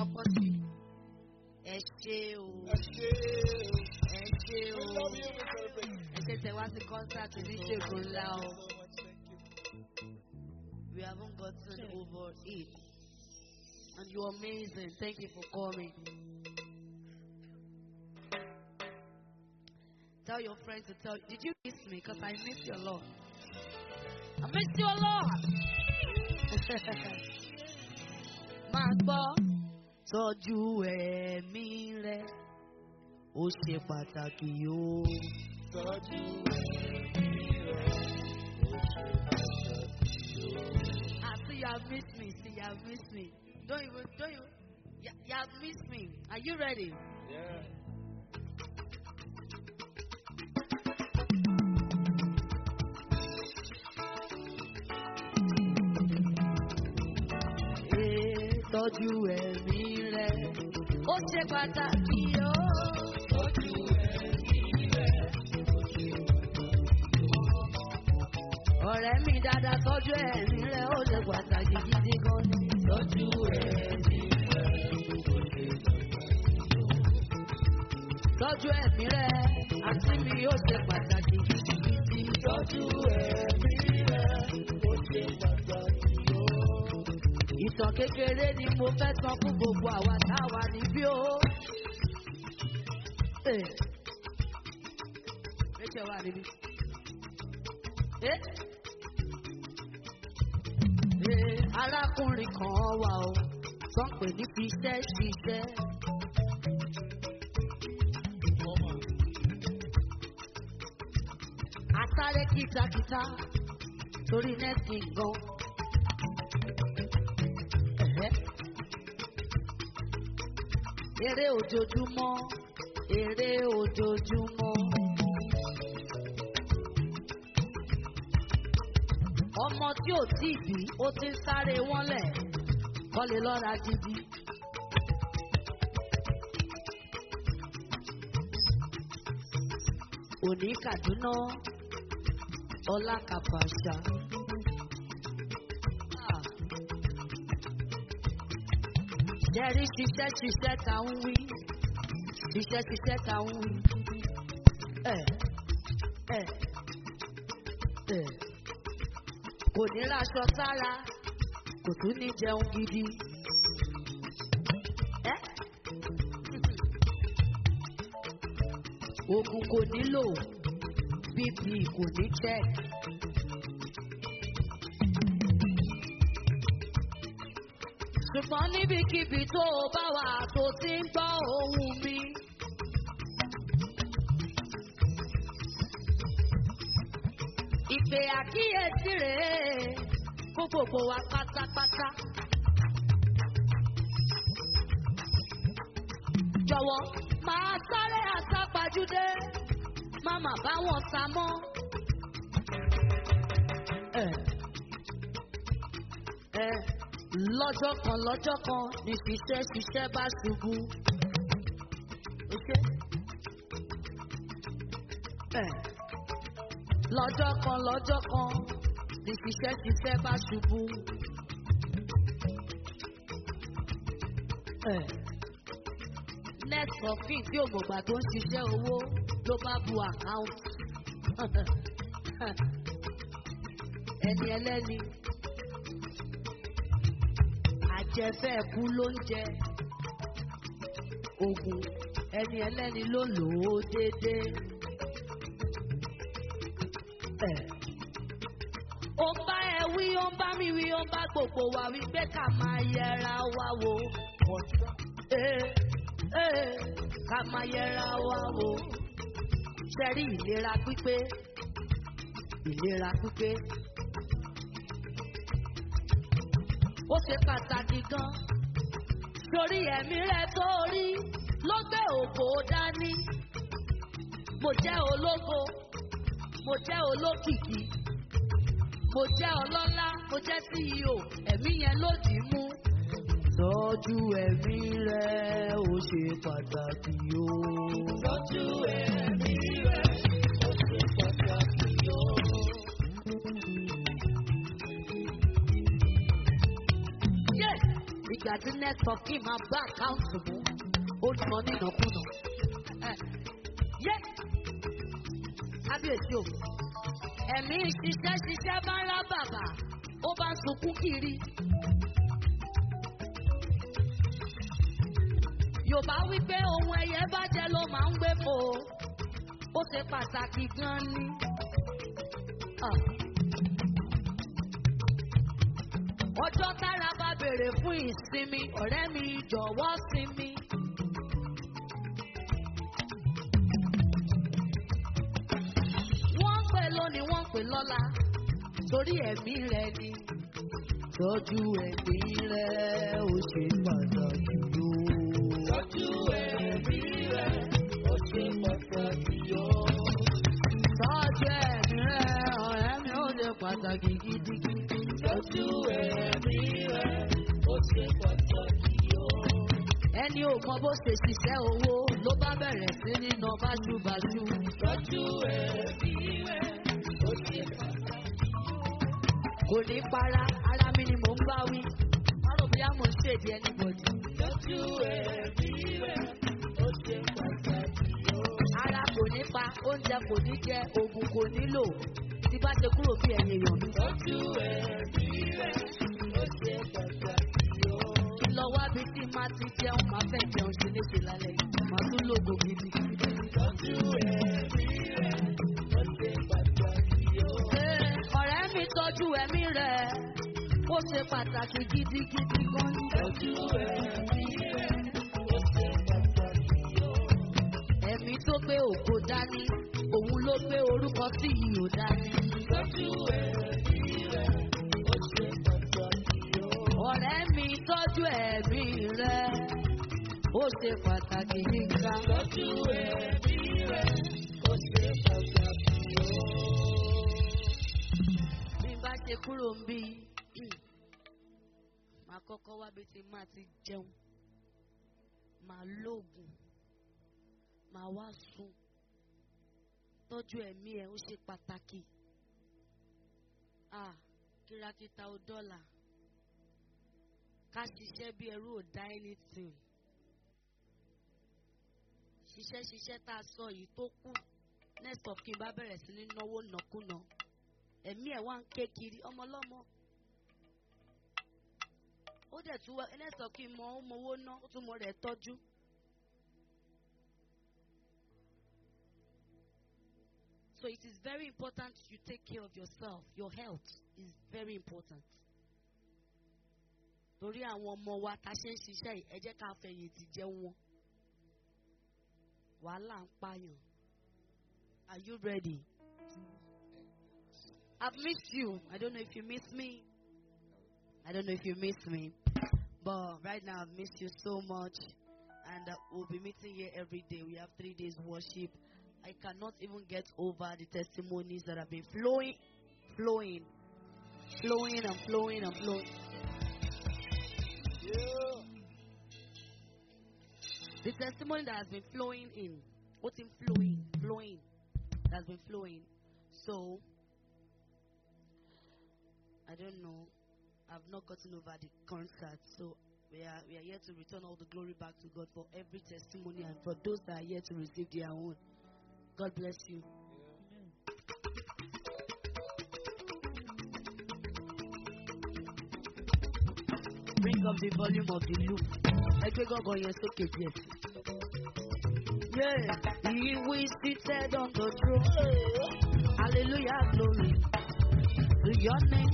kọ́kọ́ sí ẹ ṣe o Ẹ ṣé o. ẹ ṣe o We love you, we celebrate you. ẹ ṣe tẹ wá sí concert oníṣègùn ńlá o. So much, thank you. We haven't gotten over it. And you're amazing. Thank you for coming. Tell your friend to tell Did you miss me? Because I miss you a lot. I miss you a lot. Máa gbọ́ tọ́jú ẹ̀mí rẹ̀ ó ṣe pàtàkì o. Tọ́jú ẹ̀mí rẹ̀, ó ṣe pàtàkì o. Ah, see, you have missed me. See, you have missed me. Don't even, don't you? You, you have missed me. Are you ready? Yeah. Ee, tọ́jú ẹ̀mí rẹ̀. Ó ṣe pàtàkì o. Tọ́jú ẹ̀mí rẹ̀, ó ṣe pàtàkì o. Ọ̀rẹ́ mi dáadáa tọ́jú ẹ̀mí rẹ̀. Ó ṣe pàtàkì gidi gan ni. Tọ́jú ẹ̀mí rẹ̀, ó ṣe pàtàkì o. Tọ́jú ẹ̀mí rẹ̀. Àti mi ó ṣe pàtàkì gidigidi. Tọ́jú ẹ̀mí rẹ̀, ó ṣe pàtàkì o. Ìtàn kékeré ni mo fẹ́ sọ fún gbogbo àwa táwa níbí o. Ee. Rachel wà níbí. Ee. Ee, arákùnrin kan wà o, tó ń pè ní fi iṣẹ́ ṣiṣẹ́. Asáré kìtàkìtà torí nẹ́ẹ̀sì gan. Ẹ̀hẹ́. Eré ojoojúmọ́, eré ojoojúmọ́. Ọmọ tí ò tí ì bí, ó ti ń sáré wọ́n lẹ̀, kọ́ lè lọ́ra gidi. Òní Kàdúná, ọlá Kàfàṣà. Ah. Jẹ́rí ṣiṣẹ́ ṣiṣẹ́ ta ń wí. Ṣiṣẹ́ ṣiṣẹ́ ta ń wí. Ẹ̀ ẹ̀ ẹ̀ kò ní raṣọ sára kò tún ní jẹun gidi. Ẹ́ oògùn kò nílò bp kò ní check. ṣùgbọ́n níbikíbi tó o bá wà tó ti ń gbọ́ ohùn mi. ìpè àkíyèsí rèé kó gbogbo wa pátápátá. jọ̀wọ́ máa sáré àsápajúdé má má bá wọn sá mọ́. ẹ ẹ lọ́jọ́ kan lọ́jọ́ kan ní ṣiṣẹ́ ṣiṣẹ́ bá ṣubú. Okay? ẹ lọ́jọ́ kan lọ́jọ́ kan ní ṣiṣẹ́ ṣiṣẹ́ bá ṣubú. ẹ next of kin tí ògbògbà tó ń ṣiṣẹ́ owó ló bá bu account. ẹni ẹlẹ́ni àjẹfẹ́ kú ló ń jẹ oògùn ẹni ẹlẹ́ni ló lò ó déédéé. Ẹ̀. ó ń bá ẹ wí ó ń bá mi wí ó ń bá gbogbo wa wí pé ká máa yẹra wa wò. Ee, ee, ká máa yẹra wa wò. Ṣẹ́rí ìlera pípé ìlera pípé. ó ṣe pàtàkì gan. torí ẹ̀mí rẹ̀ tó rí ló gbé ògo dání. mo jẹ́ ológo mo jẹ́ olókìkí mo jẹ́ ọlọ́lá mo jẹ́ ceo ẹ̀mí yẹn ló dì í mú. tọ́jú ẹ̀mí rẹ̀ ó ṣe pàtàkì o. Tọ́jú ẹ̀mí rẹ̀, ó ṣe pàtàkì o. Yé! ìgbà ìgbà tí next of kin máa bá àkáǹtì mú ó nà nínàkúnà. Ẹ, yé kábíyèsí o ẹ̀mí ṣiṣẹ́ ṣiṣẹ́ bá ń rá bàbà ó bá ń sunkún kiri. Yorùbá wípé ohun ẹyẹ bá jẹ ló máa ń gbé fò ó. ó ṣe pàtàkì gan ni. Ah. Ọjọ́ tára bá béèrè fún ìsinmi, ọ̀rẹ́ mi jọ̀wọ́ sinmi. Wọ́n ń pè lónìí, wọ́n ń pè lọ́la, torí ẹ̀mí rẹ ni. Tọ́jú ẹ̀mí rẹ ó ṣe pàtàkì o. Tọ́jú ẹ̀mí rẹ̀, ó ṣe pàtàkì o. Tọ́jú ẹ̀mí rẹ, ọ̀rẹ́ mi ó ṣe pàtàkì gidigidi. Tọ́jú ẹ̀mí rẹ̀, ó ṣe pàtàkì o. Ẹni ò mọ bó ṣe ṣiṣẹ́ owó ló bá bẹ̀rẹ̀ sí ní nà báṣubàṣu. Tọ́jú ẹ̀mí rẹ̀, ó ṣe pàtàkì o. Kò ní para, ara mi ni mò ń bá wí. Má rò bóyá mò ń ṣèdí anybody. Tọ́jú ẹ̀mí rẹ̀, ó ṣe pàtàkì o. Ara kò ní pa, oúnjẹ kò ní jẹ, oògùn kò nílò. Tí bá ṣe kúrò bí ẹ̀yìn èèyàn mi. Tọ́jú ẹ̀mí rẹ̀, ó ṣe pàtàkì o. Kí lọ wá bí tí má ti jẹun, máa fẹ́ jẹun ṣe léṣe lálẹ́. Màá tún lògò gidi. Tọ́jú ẹ̀mí rẹ̀, ó ṣe pàtàkì o. Ṣé ọ̀rẹ́ mi tọ́jú ẹ̀mí rẹ̀? Ó ṣe pàtàkì gidigidi gan ni. Tọ́jú ẹ̀mí rẹ̀, ó ṣe pàtàkì o. Ẹ̀mí tó gbé ògo dání, òun ló gbé orúkọ tí ìyò dání. Tọ́jú ẹ̀mí rẹ̀, ó ṣe pàtàkì o. Ọ̀rẹ́ mi tọ́jú ẹ̀mí rẹ̀, ó ṣe pàtàkì nígbà. Tọ́jú ẹ̀mí rẹ̀, ó ṣe pàtàkì o. Bí n bá ṣe kúrò ń bí, màá kọ́kọ́ wá bí ti máa ti jẹun, màá lóògùn, màá wá sùn. Tọ́jú ẹ̀mí ẹ̀ ó ṣe pàtàkì. Ah, kìràkìtà ò dọ́là. Ká ṣiṣẹ́ bí ẹrú ò dá anything. Ṣiṣẹ́ ṣiṣẹ́ tá a sọ yìí tó kù. Next of kin bá bẹ̀rẹ̀ sí ní náwó nàkúnà. Ẹ̀mí ẹ̀ wá ń ké kiri ọmọlọ́mọ. Ó dẹ̀ tún wá next of kin mọ ó mọ owó ná ó tún mọ rẹ̀ tọ́jú. So it is very important you take care of yourself. Your health is very important. Torí àwọn ọmọ wa ta ṣe ń ṣiṣẹ́ yìí, ẹ jẹ́ ká fẹ̀yìntì jẹun wọn. Wàhálà ń pààyàn. Are you ready? I've missed you. I don't know if you miss me. I don't know if you miss me. But right now I've missed you so much. And uh, we'll be meeting here every day. We have three days worship. I cannot even get over the testimonies that have been flowing, flowing, flowing and flowing and flowing. The testimony that has been flowing in, what's in flowing, flowing, that's been flowing. So, I don't know. I've not gotten over the concert. So, we are, we are here to return all the glory back to God for every testimony and for those that are here to receive their own. God bless you. Bring up the volume of the loop. Ẹgbẹ́ gángan yẹn sókè díẹ̀. Yeah, he who is seated on the throne. Hallelujah, glory to your name.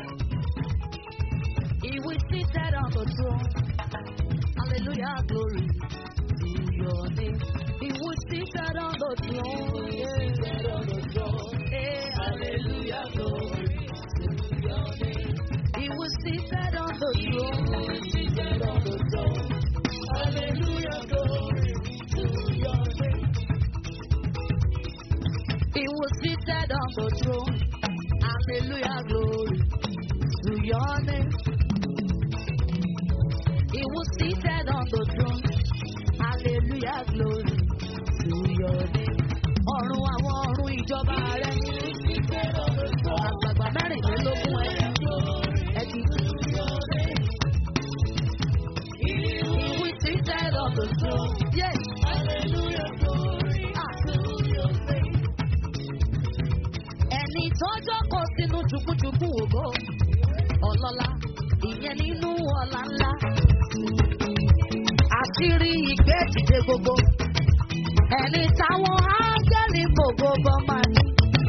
He who is seated on the throne. Hallelujah, glory to your name. He who is seated on the throne. Yeah. Hey, hallelujah, glory to your name. He was seated on the throne. Seated on the throne. Hallelujah, glory to your name. He was seated on the throne. Hallelujah, glory to your name. He was seated on the throne. Hallelujah, glory to your name. Ọ̀run àwọn ọ̀run ìjọba rẹ̀. Àgbàgbà mẹ́rìnlélógún ẹ̀. Ẹ̀dì. on the throne. Yes. Hallelujah, glory to your name. Ẹni tọ́jọ́ kọ sínú jùkújùkú ògo. Ọlọ́lá ìyẹn nínú ọ̀la ńlá. Àṣírí ìgbé dìde gbogbo. Ẹni táwọn áńgẹ́lì gbogbo bọ́ máa ní.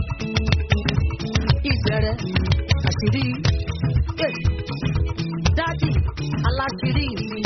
Ìbẹ̀rẹ̀ àṣírí. Eh, Dádì aláṣírí mi.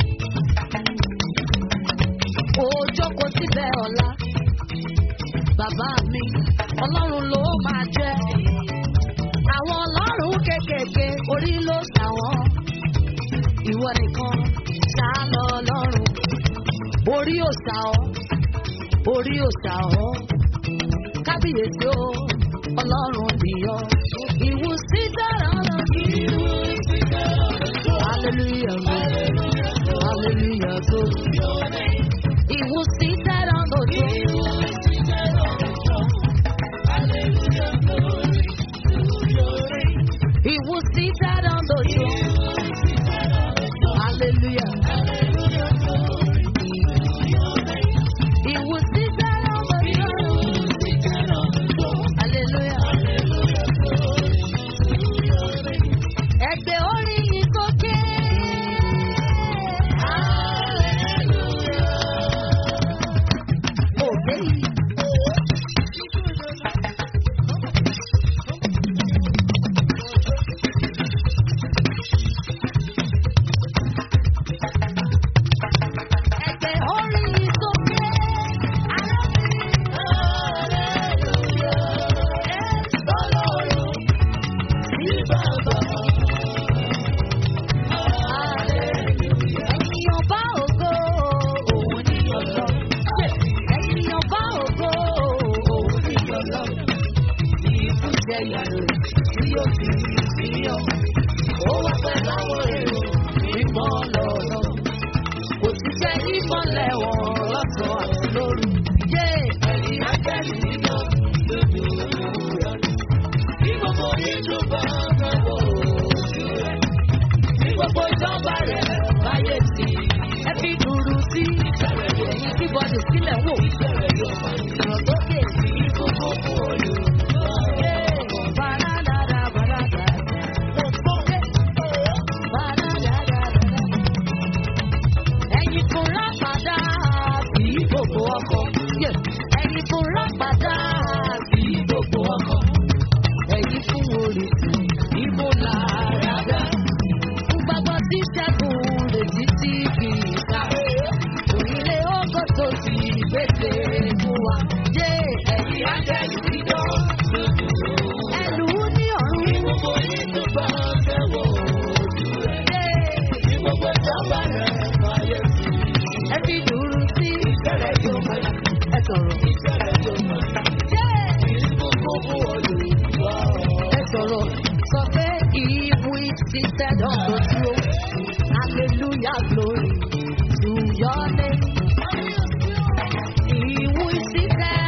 Òjò kò síbẹ̀ ọ̀la. Bàbá mi, ọlọ́run ló máa jẹ́. Àwọn ọlọ́run kéékèèké orí ló ṣàwọn. Ìwọ nìkan ṣá lọ lọ́rùn. Orí ò ṣà ọ́, orí ò ṣà ọ́. Kábíyèsí o, ọlọ́run nìyọ. Ìwù sí dára lọ sí ìwù sí dára lọ. Hallelujah, hallelujah, hallelujah, tó. Ìwù sí dára lọ sí ìwù sí dára lọ. Hallelujah, glory to your name. He will sit down on the throne. Hallelujah. Hallelujah, glory to your name. He will sit down on the throne. Sit down on the throne. Hallelujah. Hallelujah, glory to your name. Ẹgbẹ́ orí yìí sókè. Hallelujah. Òkè yìí. Ẹgbẹ́ orí yìí sókè. Ẹ̀yin ọba ògo, òun ni ọlọ́run. Ẹ̀yin ọba ògo, òun ni ọlọ́run. Ìbújẹ yàrá tí ó fi sí ọ. Ó wá pẹ́ láwọn èrò mímọ́ lọ́nà. Kò sí jẹ́ ìmọ̀lẹ̀ wọn lọ́sàn àti lóru. Yé ẹ̀yin ángẹ́lì nínú lójú rẹ̀. Bí gbogbo yíjú bá fẹ́ wò ojú rẹ̀, Ní gbogbo ìjọba rẹ̀ báyé sí. Ẹ fi dùrù sí. Ẹ̀yin tí bọ́dì sílẹ̀ wò. bẹ̀rẹ̀ yóò máa ń Ìrọ̀ sókè. bí gbogbo fún olú. Yé bàrádàdà bàrádà. Mo sókè. Bàrádàdà bàrádà. Ẹ̀yin fún rápàdà sí gbogbo ọkọ̀. Yé ẹ̀yin fún rápàdà sí gbogbo ọkọ̀. Ẹ̀yin fún orísun ìbò làrádà. Fún gbàgbọ́ tí ṣẹ́gun lè títí kì í ká. Onílé ọkọ̀ tó ti gbèsè fún wa. Yé ẹ̀yin ángẹ́lì dídọ́. Ẹlù ní ọ̀run. Bí gbogbo yíjú bá fẹ́ wò ojú rẹ̀, Yé bí gbogbo ìjọba rẹ̀ fàyè sí. ẹ fi dùrù sí. Bẹ̀rẹ̀ yóò máa ń Ẹ sọ̀rọ̀. bẹ̀rẹ̀ yóò máa ń Yé bí gbogbo fún olú. ẹ sọ̀rọ̀. Sọ pé ìwú seated on the throne. Hallelujah glory to your name. Ìwú seated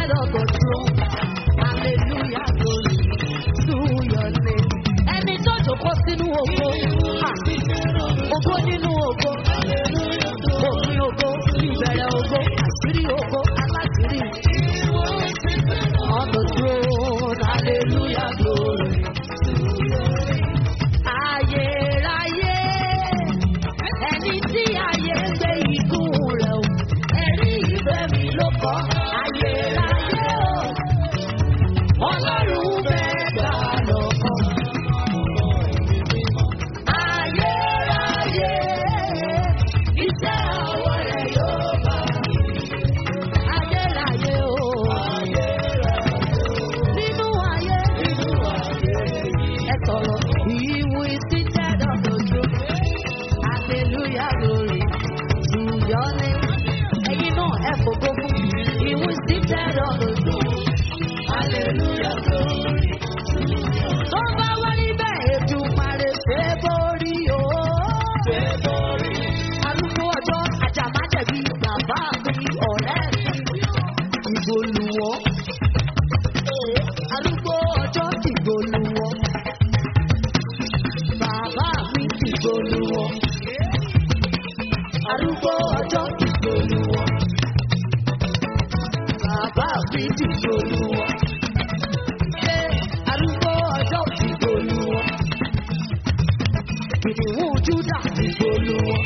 tìgbòlù wọn.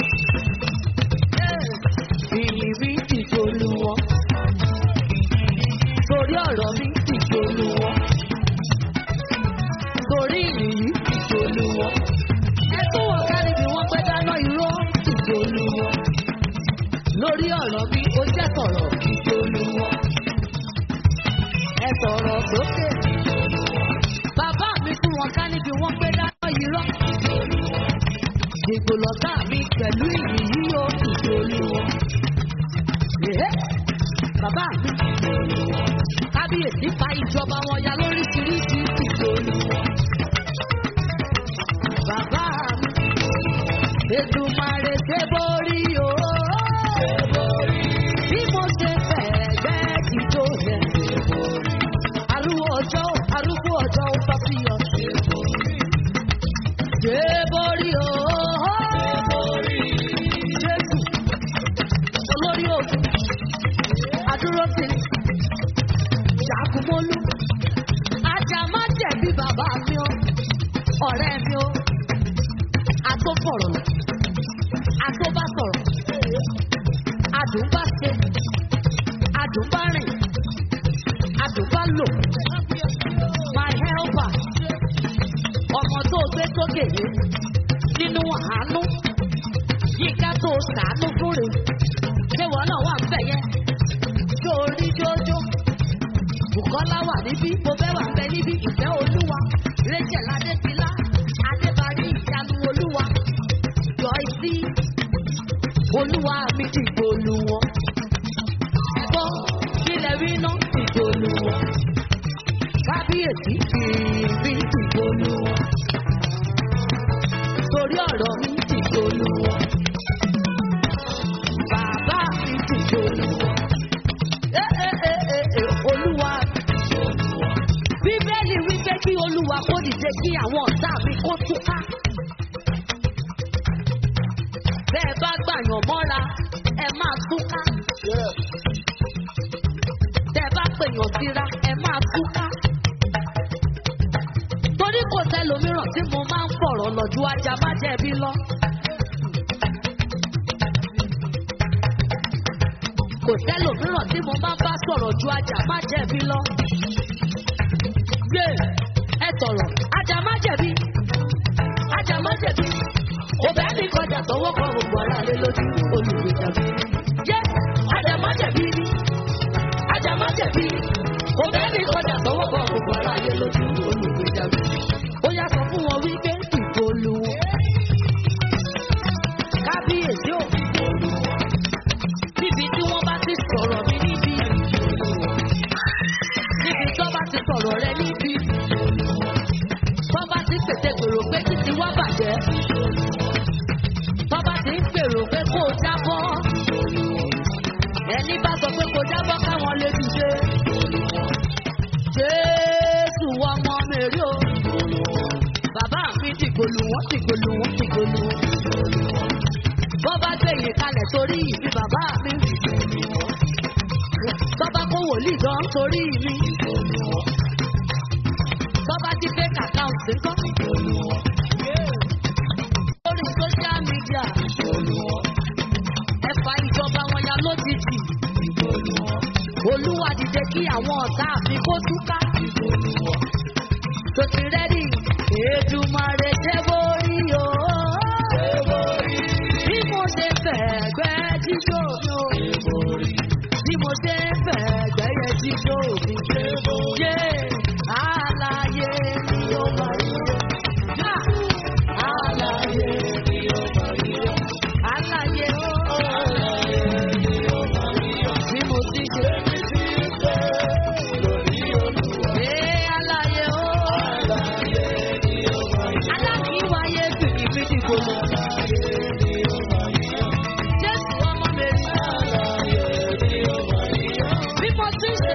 Ìyìn mi tìgbòlù wọn. Torí ọ̀rọ̀ mi tìgbòlù wọn. Torí ìyìn yìí tìgbòlù wọn. Ẹ tún wọ̀ kárí bí wọ́n pẹ́ dáná irọ́ tìgbòlù wọn. Lórí ọ̀rọ̀ mi ó jẹ́ sọ̀rọ̀ tìgbòlù wọn. Ẹ sọ̀rọ̀ sókè. Bàbá mi fún wọn ká níbi wọ́n pẹ́ dáná irọ́. Ìgbò lọ́gá mi pẹ̀lú ìyìn yìí ó tìgbòlù wọn. Èhé! Bàbá mi kábíyèsí fa ìjọba wọn ya lóríṣiríṣi ìgbòlù wọn. Bàbá mi Èdùmàrè ṣe borí o. Bí mo ṣe fẹ̀gbẹ́ jíjó yẹn. Arúgbó ọjọ́ arúgbó ọjọ́ ó bá fi hàn. Ṣé borí o? Jésù olórí òkun adúró sí ṣàkúmọ́lú ajá má jẹ̀bi bàbá mi o ọ̀rẹ́ mi o atófọ̀rọ̀ atóbásọ̀rọ̀ adùnbáṣe adùnbárìn adùnbálò my helper ọmọ tó gbé sókè yìí nínú àánú yíká tó sàánú fúnre ṣéwọ náà wà ń bẹ̀ yẹn jó orí jójó Bùkọ́lá wà níbí mo fẹ́ wà ń bẹ níbí ìfẹ́ olúwa Rachel Adétilá Adébárí ìyanu olúwa Joyce olúwa mi ti gbòòlù wọn gbọ́ kílẹ̀ rí náà ti gbòòlù wọn kábíyèsí kìrì ti gbòòlù wọn torí ọ̀rọ̀ mi ti gbòòlù wọn bàbá mi ti gbòòlù wọn ẹ ẹ ẹ ẹ ẹ olúwa bíbélì wípé kí olúwa kó dìde kí àwọn ọ̀tá mi kó túká bẹ́ẹ̀ bá gbàyàn mọ́ra ẹ máa túká tẹ́ ẹ bá pèèyàn síra ẹ máa túká torí kò sẹ́lòmíràn tí mo máa ń fọ̀rọ̀ lọ́jú ajá má jẹ̀bi lọ. kò sẹ́lòmíràn tí mo máa ń bá sọ̀rọ̀ ju ajá má jẹ̀bi lọ. Gbé ẹ sọ̀rọ̀ ajá má jẹ̀bi ajá má jẹ̀bi òbẹ́ mi kọjá tọwọ́ kan gbogbo ara lé lójú olùgbèjà mi. Yé ajá má jẹ̀bi ni ajá má jẹ̀bi òbẹ́ mi kọjá tọwọ́ kan gbogbo ara lé lójú olùgbèjà mi. Ó yá sọ fún wọn wípé ìpolú kábíyèsí ò níbi tí wọ́n bá ti sọ̀rọ̀ mi níbi níbi tó bá ti sọ̀rọ̀ rẹ níbi tó bá ti pètè gbèrò pé títí wá bàjẹ́ tó bá ti ń gbèrò pé kó o jábọ́ ẹni bá sọ pé kó o jábọ́ káwọn lè dìde jésù ọmọ mèrè o bàbá mi dìgbòlù wọn dìgbòlù wọn dìgbòlù wọn bọ́ bá gbé yìí kalẹ̀ torí ìbí bàbá mi. Bọ́bá kó wòlíì gan torí mi. Bọ́bá jí fake account ńkọ́. Lórí social media. Ẹ̀fà ìjọba wọn ya lójijì. Olúwa dìde kí àwọn ọ̀tá mi kó túká. Tòsí rẹ́dì, Èdùmàrè jẹ́ borí o. Bí mo ṣe fẹ́ gbẹ́ jíjó mi o. Bí mo ṣe fẹ́ gbẹ́yẹ jíjó mi. Yé àlàyé ni ó máa yọ. Yá àlàyé ni ó máa yọ. Àlàyé o. Bí mo ti ṣe. Yé àlàyé o. Alákìíwáyé fìdí fìdí gbòòrò. Jésù ọmọ mi. Bí mo ti ṣe.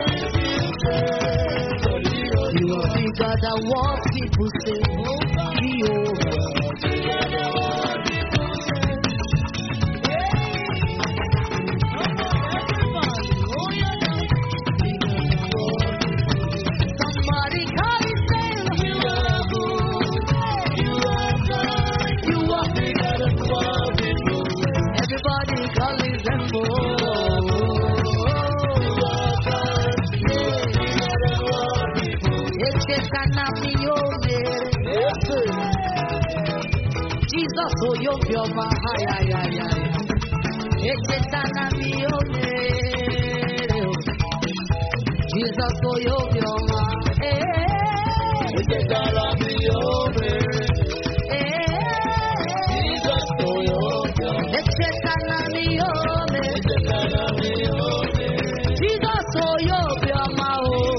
You are bigger than what people say. Bí o. Somebody call it say you are good. You are good. You are bigger than what Jesus, oh, you'll be on my high, high, high, high. Echetana mi omere. Jesus, oh, you'll be on my eh, eh. Echetana mi omere. Jesus, oh, you'll be on my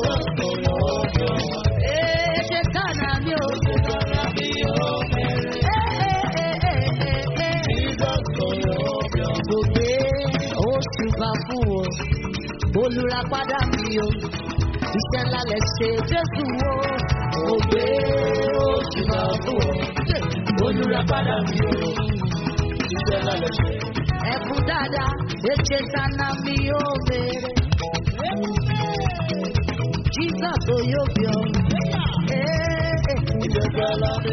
oh. Echetana mi omere. Eh, eh, eh, eh, eh, eh. Kò gbé oṣù bá fún o, olùràpadà mi o, iṣẹ́ ńlá lẹ ṣe Jésù o. Kò gbé oṣù bá fún o, olùràpadà mi o. Ẹ̀kú dáadáa, ètè tana mi ò béèrè. Jesus o yóò bí ọ. Eh, eh.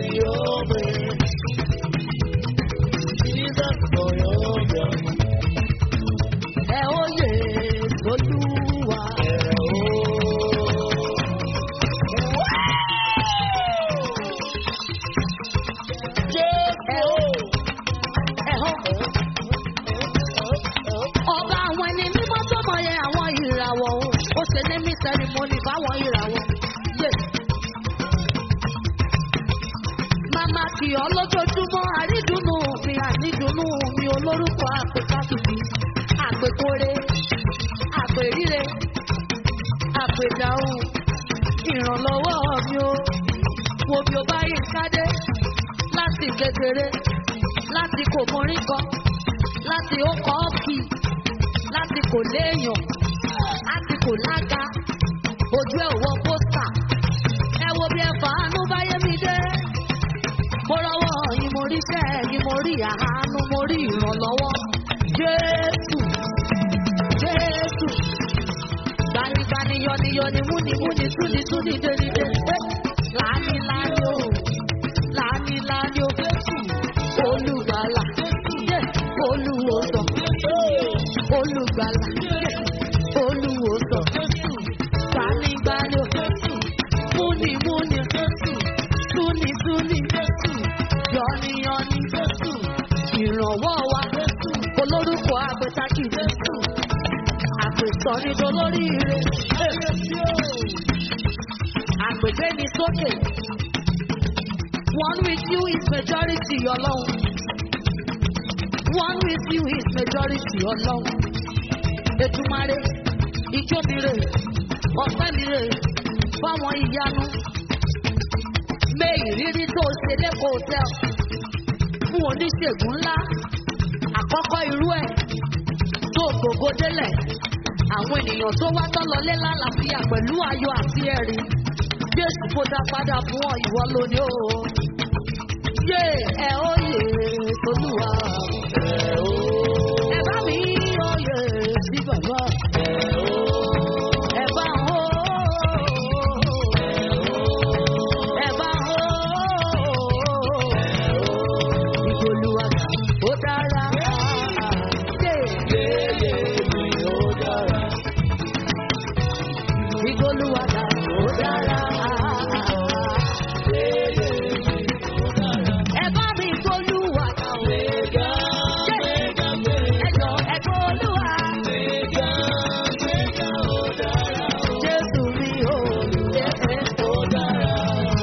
Ẹ ó yè Olúwa. Ẹ ó ẹ ó. Ọba àwọn ẹni mímọ́ tó mọ̀ yẹ àwọn ìràwọ̀ o. Ó ṣe ní mí sẹ́rìmọ́nì fáwọn ìràwọ̀. Yé. Màmá kì ọ́ lójoojúmọ́ àrídùnnú mi ànídùnnú mi olórúkọ àpèkákìkì. Àpèkóre, àpèríre, àpèdáhùn. Ìrànlọ́wọ́ mi o. Wo bí o bá yí kádé láti kékeré, láti kò mọrí kan, láti ó kọ́ ọ́kì, láti kò léèyàn, láti kò lága, ojú ẹ̀ wọ pósítà. Ẹ wo bí ẹ fàánú báyé mi dé. Mo rọwọ́ yìí mo rí iṣẹ́ yìí mo rí àánú mo rí ìrànlọ́wọ́. Jésù Jésù gbanigbani yọniyọni múnimúni túnitúni dénidé. Láni láni o láni láni o olùgbàlà olùwòsàn olùgbàlà olùwòsàn gbanigbani o múnimúni túnitúni yọniyọni ìrànwọ́ wa olórúkọ àgbẹ̀tàkì àpèsọ́nidọ́ lórí ire àpègbè ní sókè one with you is majority ọlọ́run one with you is majority ọlọ́run ètùmarè ijó mi rè ọ̀pẹ́ mi rè fáwọn ìyanu mé ìrírí tó ṣe lẹ́kọ̀ọ́ hotel fún oníṣègùn ńlá àkọ́kọ́ irú ẹ̀ tó gbogbo délẹ̀ àwọn ènìyàn tó wá tọ́lọlé lálàáfíà pẹ̀lú ayọ̀ àti ẹ̀rí jésù kó dá padà fún ọ ìwọ lóní o yé ẹ ó yè tolúwa ẹ bá mi ó yè sí bàbá ẹ bá ń hó ẹ bá ń hó ìgbòlúwa ó dára yé ìgbòlúwa ó dára. Ẹ bá mi gbólúwa o. Ẹjọ́ ẹ̀gbọ́n olúwa. Jésù mi ò lè ó dára.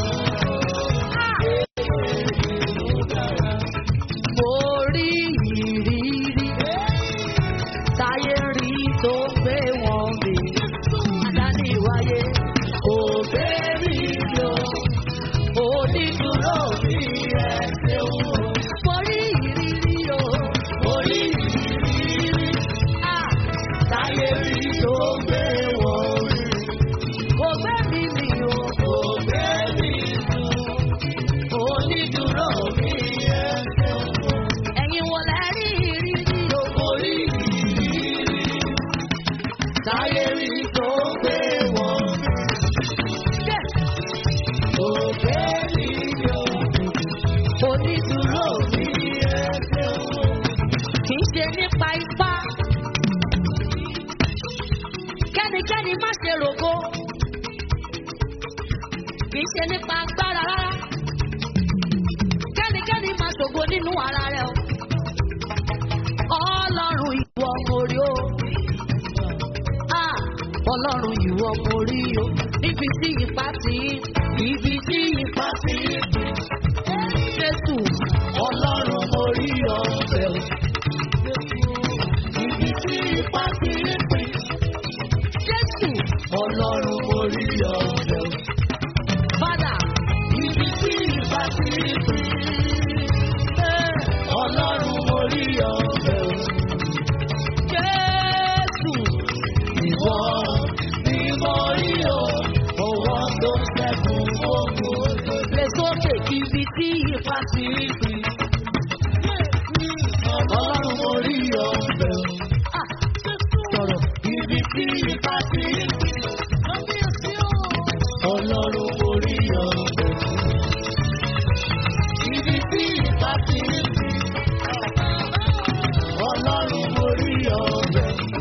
Mo rí ìrírí táyé rí tó gbé wọn mi. Dání wáyé kò gbé mi lọ. Onídùúró mi ẹ̀ ṣeun o. Mo rí ìrírí o. Mo rí ìrírí. Ah! Táyé rí tó gbé wọn mi. Kò gbé mi mi o. Kò gbé mi lọ. Onídùúró mi ẹ̀ ṣeun o. Ẹ̀yin wo lẹ rí ìrírí o? Mo rí ìrírí. Táyé kẹ́nikẹ́ni má ṣe rògo kì í ṣe nípa agbára rárá kẹ́nikẹ́ni má ṣògo nínú ara rẹ o ọlọ́run ìwọ mórí o Ah, ọlọ́run ìwọ mórí o níbi tí ipa ti ibi tí ipa ti jésù ọlọ́run mórí ọ̀fẹ́ o ibi tí ipa ti pín jésù ọlọ́run mórí ọ̀fẹ́ o fada ibi tí ipa ti pín ọlọ́run mórí ọ̀fẹ́ o jésù ìwọ ni mo rí o owó tó ṣẹ́gun ogun lè sókè ibi tí ipa ti pín ọlọ́run mo rí ọ̀fẹ́ o. sọ̀rọ̀ ibi tí ipa ti pín ọlọ́run mo rí ọ̀fẹ́ o. ibi tí ipa ti pín ọlọ́run mo rí ọ̀fẹ́ o.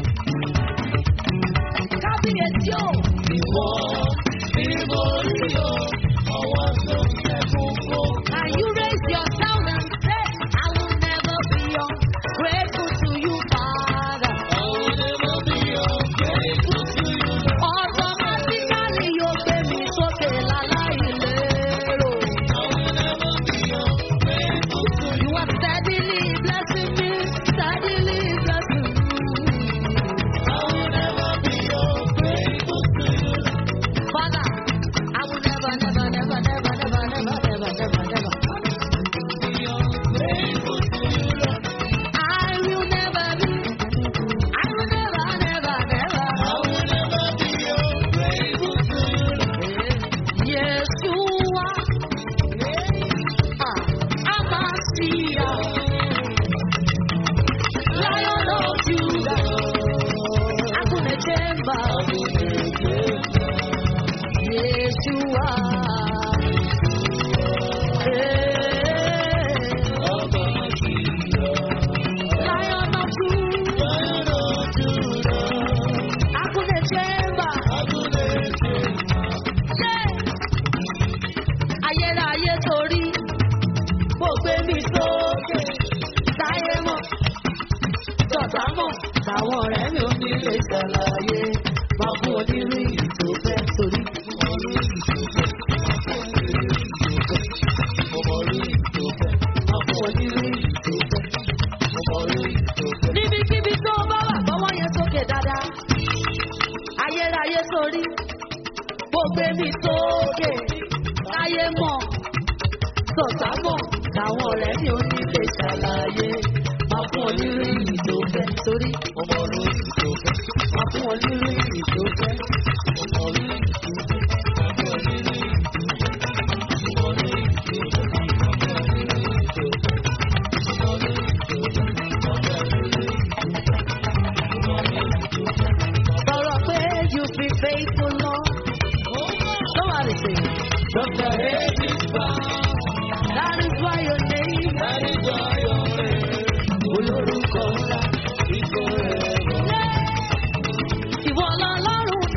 kábíyèsí o. ìwọ ni mo rí o ọwọ́ tó ṣẹ́gun ogun. Can you raise your sound and say, I will never be ungrateful to you, Father. I will never be ungrateful to you. Automatically, you gbé mi sókè láláì lérò. I will never be ungrateful to you. You are steadily blessing me, steadily blessing me. I will never be ungrateful to you. Father, I will never, never, never, never, never, never, never, never, never. Be ungrateful to you, Lord. I will never be, I will never, never, never. I will never be ungrateful to you, Lord. Yeshua, ah, Amasia, Lion of Judah, Akunechemba, Yeshua, eh, Lion of Judah, Akunechemba, yeah. ayérayé torí kò gbé mi sókè táyé mọ̀ tọ̀tà mọ̀ táwọn ọ̀rẹ́ mi ò ní lè ṣàlàyé máa fún onírú ìtò fẹ́ torí. Máa fún onírú ìtò fẹ́. Níbikíbi tó bá wà gbọ́wọ́ yẹn sókè dáadáa. Ayérayé torí kò gbé mi sókè táyé mọ̀ tọ̀tà mọ̀ táwọn ọ̀rẹ́ mi ò ní lè ṣàlàyé máa fún ọ nírú ìyí tó fẹ́ torí máa fún ọ nírú ìyí tó fẹ́. Sọ̀rọ̀ pé you be faithful Lord. Somebody say, Dr. David Brown, that is why your name that is why your name, olórúkọ ńlá. is forever. Ìwọ lọ́lọ́run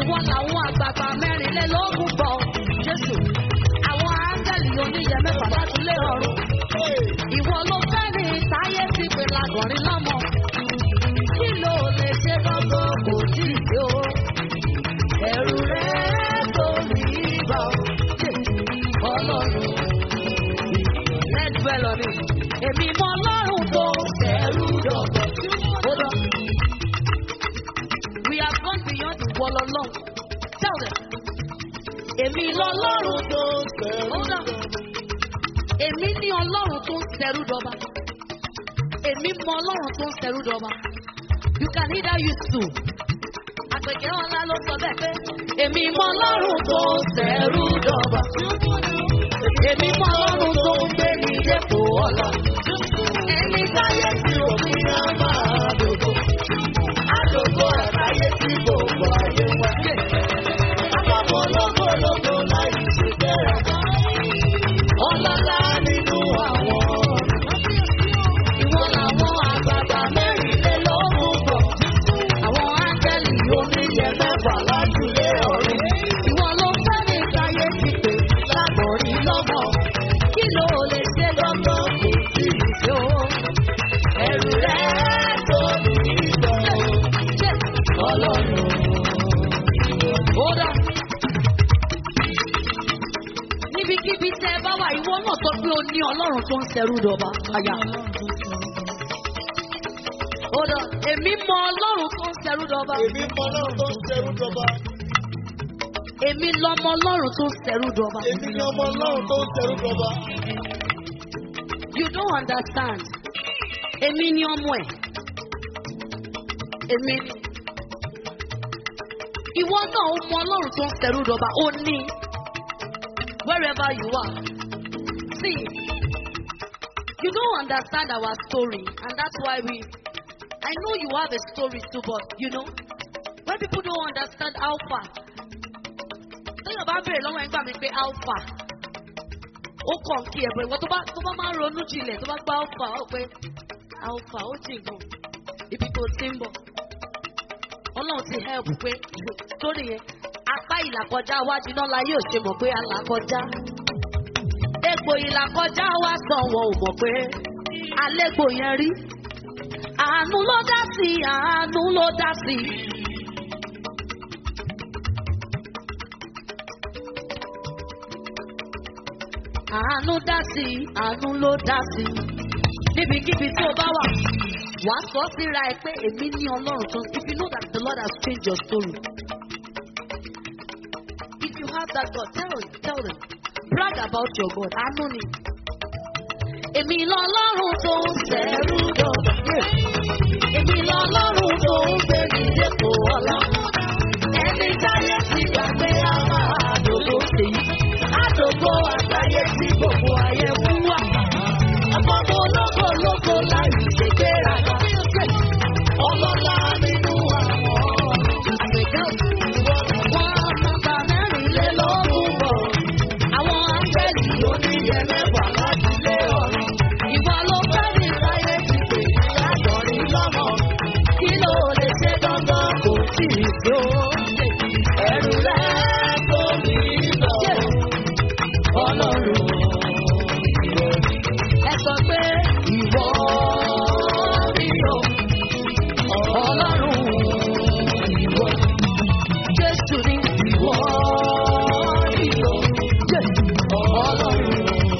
ìwọ làwọn àgbààgbà mẹ́rìnlélógún bọ̀ jésù àwọn áńgẹ́lì oníyẹ mẹ́fà láti lé ọ̀run ìwọ ló fẹ́ ní táyé ti pè lágọ̀rin lọ́mọ kí ló lè ṣe gbọ́gbọ́ kò tí ì tó ẹ̀rù rẹ̀ tó rí bọ̀ ọlọ́run let's dwell on it èmi mọ ọlọ́run tó ẹ̀rù dọ̀gbọ̀ hold on we have gone beyond the wall alone tell them èmi lọ́lọ́run tó hold on èmi ní ọlọ́run tó ń ṣẹrú dọba èmi mọ ọlọ́run tó ń ṣẹrú dọba you can either use two àpèkẹ́ ọ̀la ló sọ bẹ́ẹ̀ pé èmi mọ ọlọ́run tó ń ṣẹrú dọba èmi mọ ọlọ́run tó ń gbé ní dépò ọ̀la ẹni táyé tí òfin náà máa dògbò àdògbò àtàyè tí gbogbo ayé wá. àpapọ̀ lógólógó láì ṣe bẹ́ẹ̀ ọlọ́lá nínú àwọn ìwọ làwọn àgbààgbà mẹ́rìnlélógún bọ̀ àwọn áńgẹ́lì oníyẹ mẹ́fà lájúlé ọ̀run ìwọ ló fẹ́ ní ìtayé ti pè lágbọ̀rí lọ́mọ kí ló lè ṣe lọ́gbọ́n kò sí ìṣó ẹ̀rù rẹ̀ tó ní ìgbọ̀ ọlọ́run ó dá níbikíbi tẹ ẹ bá wà ìwọ náà sọ pé o ní ọlọ́run tó ń ṣẹrú dọba àyà. ó dán èmi mọ ọlọ́run tó ń ṣẹrú dọba Èmi mọ ọlọ́run tó ń ṣerú dọba. èmi lọmọ ọlọ́run tó ń ṣẹrú dọba. Èmi ni ọmọ ọlọ́run tó ń ṣerú dọba. you don't understand èmi ni ọmọ ẹ èmi ni ìwọ náà ó mọ ọlọ́run tó ń ṣẹrú dọba ó ní wherever you are see you don't understand our story and that's why we i know you have a story too but you know when people don't understand how far téèyàn bá béèrè lọ́wọ́ ẹ̀ ń gbà mí pé how far ó kàn kí ẹ̀bùn ìwọ tó bá tó bá máa ń ronú jinlẹ̀ tó bá gbá alpha ó pé alpha ó jìn gan ibi tó ti ń bọ̀ ọlọ́run ti help pé sórí yẹn apá ìlàkọjá wájú náà láyé ò ṣe mọ̀ pé alàkọjá egbò ìlàkọjá wa sàn wọn ò mọ̀ pé alẹ́gbò yẹn rí àánú ló dá sí àánú ló dá sí. àánú dá sí àánú ló dá sí níbikíbi tí o bá wà wà á sọ síra ẹ pé èmi ní ọlọ́run tó if you know that the lord has changed your story if you have that God tell him tell them brag about your God àánú ni èmi lọ́lọ́run tó ń sẹ́rù dọ̀gba èmi lọ́lọ́run tó ń gbé ní dépò ọ̀la ẹni táyé ti gbàgbé àwọn àdógó sí àdógó àgbáyé tí gbogbo ayé fún wa àpapọ̀ ológo ológo láì ṣègbéraga ọlọ́lá nínú àwọn àgbẹ̀gẹ́ wọn nọ́mbà mẹ́rìnlélógún bọ̀ àwọn áńgẹ́lì oníyẹ mẹ́fà láti lé ọ̀run ìwọ ló fẹ́ ní sáyé ti pè lágbọ̀rí lọ́mọ kí ló lè ṣe dandan kò tí ì tó ẹrù rẹ̀ tó ní lọ ọlọ́run ẹ sọ pé ìwọ rí o ọlọ́run ìwọ jésù ní ìwọ rí o ọlọ́run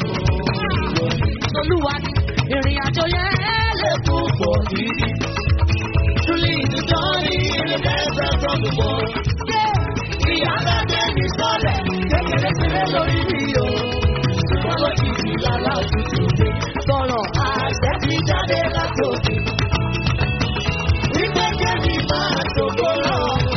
olúwa ní ìrìn àjò yẹn lè kún pọ̀ gidi. Truly the journey in the desert from the world. Ìyá bẹ́ẹ̀ ní sọ́lẹ̀ kékeré sílẹ̀ lórí mi o. Ṣùgbọ́n lójijì lálá òtútù dé. Sọ̀rọ̀ àṣẹ ti jáde láti òkè. Wípé kébì máa ṣògo lọ.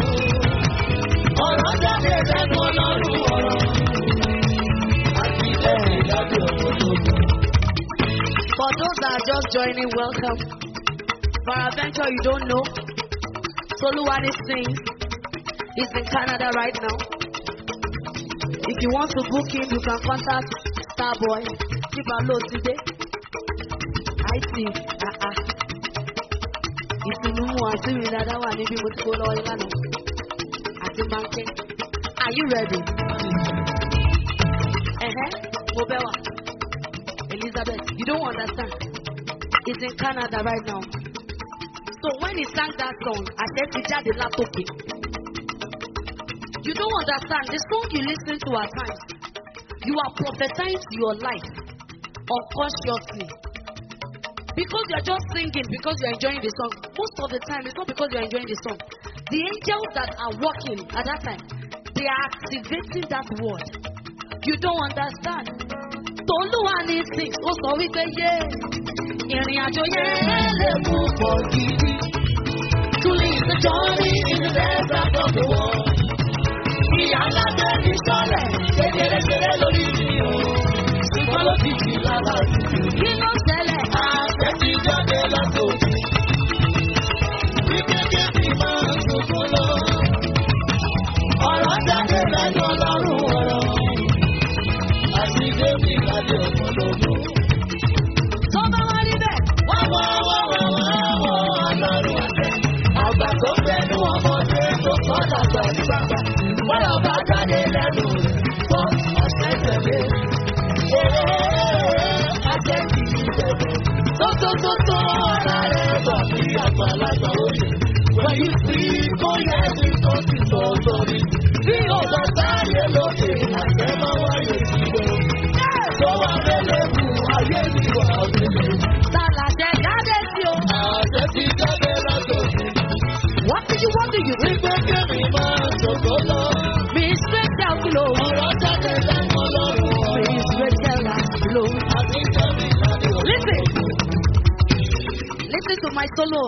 Ọ̀rọ̀ jáde lẹ́nu ọlọ́run ọ̀rọ̀. Àti lẹ́yìn lábẹ́ òkòtò. For those that are just joining, welcome. For our venture you don't know, Soluwani sings. He's in Canada right now. If you want to book him, you can contact Starboy. Give a load today. I see. Ah ah. Ìsinú mu àṣírí dáadáa wà níbi mo ti kó lọ́wọ́ yín lánàá. ti máa ń ké. Are you ready? Ẹ̀hẹ́, mo bẹ́ wà. Elizabeth, you don't understand. He's in Canada right now. So when he sang that song, àṣẹ ti jáde látòkè. You don't understand. The song you listen to at times, you are prophesying to your life unconsciously. Because you are just singing, because you are enjoying the song. Most of the time, it's not because you are enjoying the song. The angels that are working at that time, they are activating that word. You don't understand. Tolúwa ní six, ó sọ wípé yé ìrìn àjò yẹn lè mú pọ̀ gidi. Truly is the journey in the desert of the world. Ìyá ńlá tẹ́ ní sọ́lẹ̀, kékeré kéré lórí mi o. Ṣùgbọ́n ló fi jì lára jù. Kí ló ṣẹlẹ̀? Àṣẹ ti jáde látòkè. Wípé kébì máa ń sunkún lọ. Ọ̀rọ̀ jáde lẹ́nu ọlọ́run ọ̀rọ̀. Àti Dèmí lájọ ọ̀pọ̀lọpọ̀. Tó bá wá rí bẹ́ẹ̀, wá wá wá wá wá wá ọlọ́run àtẹ. Àgbà tó fẹ́nu ọmọdé tó kọ́ dàgbà ní bàbá. Bọ́lá bá jáde lẹ́nu rẹ̀, kọ́ àṣẹ tẹ̀lé. Àṣẹ kì í bẹ̀rẹ̀. Tótótótó ara rẹ̀ bọ̀ bí àgbàlagbà òye. When you speak, oh yes, it's not to so sorry. Bí ọ̀gá sáyé lókè, àṣẹ máa wáyé síbẹ̀. Tó wà lélẹ́kùn, ayé mi wà òkèlè. Sàlàjẹ jáde sí o. Àṣẹ ti jáde látòkè. What do you want to you? Wípé kébì máa ṣògo lọ. Mi ṣẹ́jà kúlò. Ọ̀rọ̀ jáde lẹ́nu ọlọ́run ọ̀rọ̀. Mi ṣẹ́jà kúlò. Àti kébì láti òkè. Listen. Listen to my solo.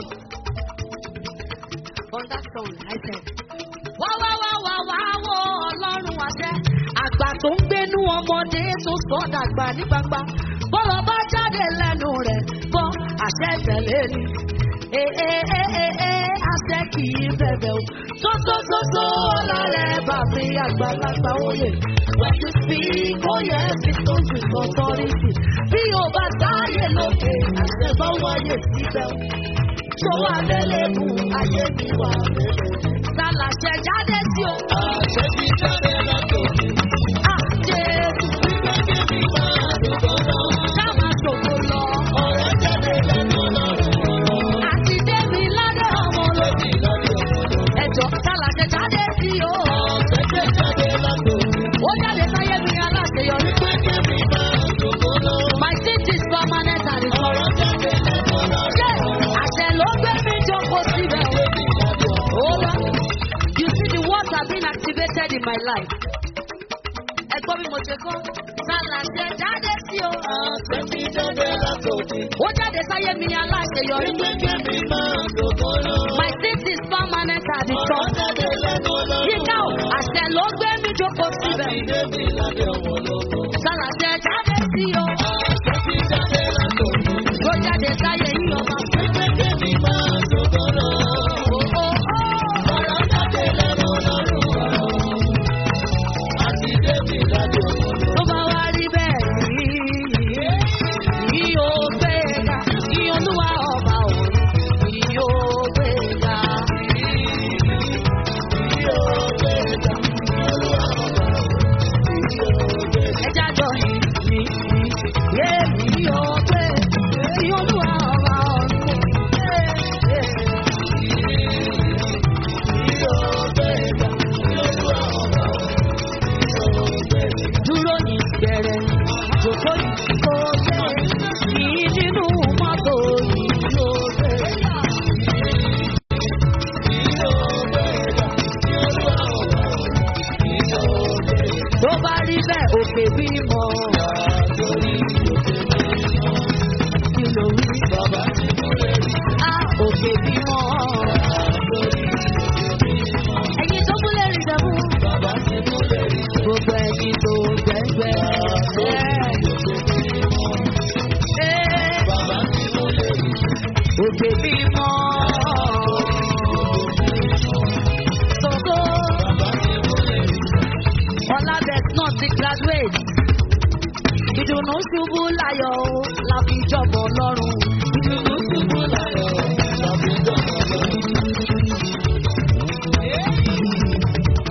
On that song, I said. Wá wá wá wá wá wọ ọlọ́run àṣẹ. Àgbà tó ń gbénú ọmọdé tó sọ dàgbà ní gbangba. Bọ́lọ̀ bá jáde lẹ́nu rẹ̀ gbọ́ àṣẹ tẹ̀lé ni. Ee ee ee ee àṣẹ kì í bẹ̀bẹ̀ o. Tótótótó ọlọ́rẹ̀ bàbí àgbàlagbà oyè. When you speak, oh yes, it comes with authority. Bí o bá sáyé lókè, àṣẹ bá wáyé síbẹ̀ o. Tó wà lélẹ́kùn, ayé mi wà lélẹ́kùn. Sàlàṣẹ jáde sí o. Àṣẹ ti jáde látòkè. Àjẹsù. Gbígbé mi máa dògbò lọ. Ká máa dògbò lọ. Ọ̀rẹ́ jáde lẹ́nu lọ́rùn. Àti Débi ládé ọmọ lójì lọ́dẹ ọmọ lójì. Ẹ̀jọ̀ sàlàṣẹ jáde sí o. Àṣẹ ti jáde látòkè. Ó jáde sáyé mi aláṣeyọrí. Gbígbé mi máa dògbò lọ. My seat is permanent and it's Ọ̀rọ̀ jáde lẹ́nu Ṣé àṣẹ ló gbé mi jókòó síbẹ̀ o? Hold on. You see the words have been activated in my life. Ẹ gbọ́ bí mo ṣe kọ́. Sàlàṣẹ jáde sí o. Àṣẹ ti jáde látòkè. Ó jáde sáyé mi aláṣeyọrí. Gbígbé mi máa dògbò lọ. My seat is permanent at the Ọ̀rọ̀ top. jáde lẹ́nu lọ́rùn. Yíká o, àṣẹ ló gbé mi jókòó síbẹ̀. Àti Débi lábẹ́ ọmọ lóko. Sàlàṣẹ jáde sí o. Àṣẹ ti jáde látòkè. Ó jáde sáyé yín ọba. Gbígbé mi máa dògbò lọ. Ó ó ó. Ọ̀rọ̀ jáde lẹ́nu lọ́rùn. Àti Débi lábẹ́ ọmọ lóko. Tó bá wá rí bẹ́ẹ̀ ní ní ó gbéga ní olúwa ọba òun ní ó gbéga. Ẹja jọ ní ní ní yé ní ó gbé ní olúwa ọba òun. Dúró ní bẹ̀rẹ̀ jòkó ní kó gbé ní nínú mọ́tò yìí ó gbé. Tó bá rí bẹ́ẹ̀ òkè bímọ. Kí ló wí? Á òkè bímọ. Ẹyin tó múlẹ̀ rí dẹ̀mú. Gbogbo ẹyin tó gbẹ̀gbẹ̀. Ẹ́ òkè bímọ. Sọ̀tò. Ọlábẹ̀t náà ti graduate. Ìdùnnú ṣubú láyọ̀ o, la fi jọ̀bọ̀ lọ́rùn. Ìdùnnú ṣubú láyọ̀.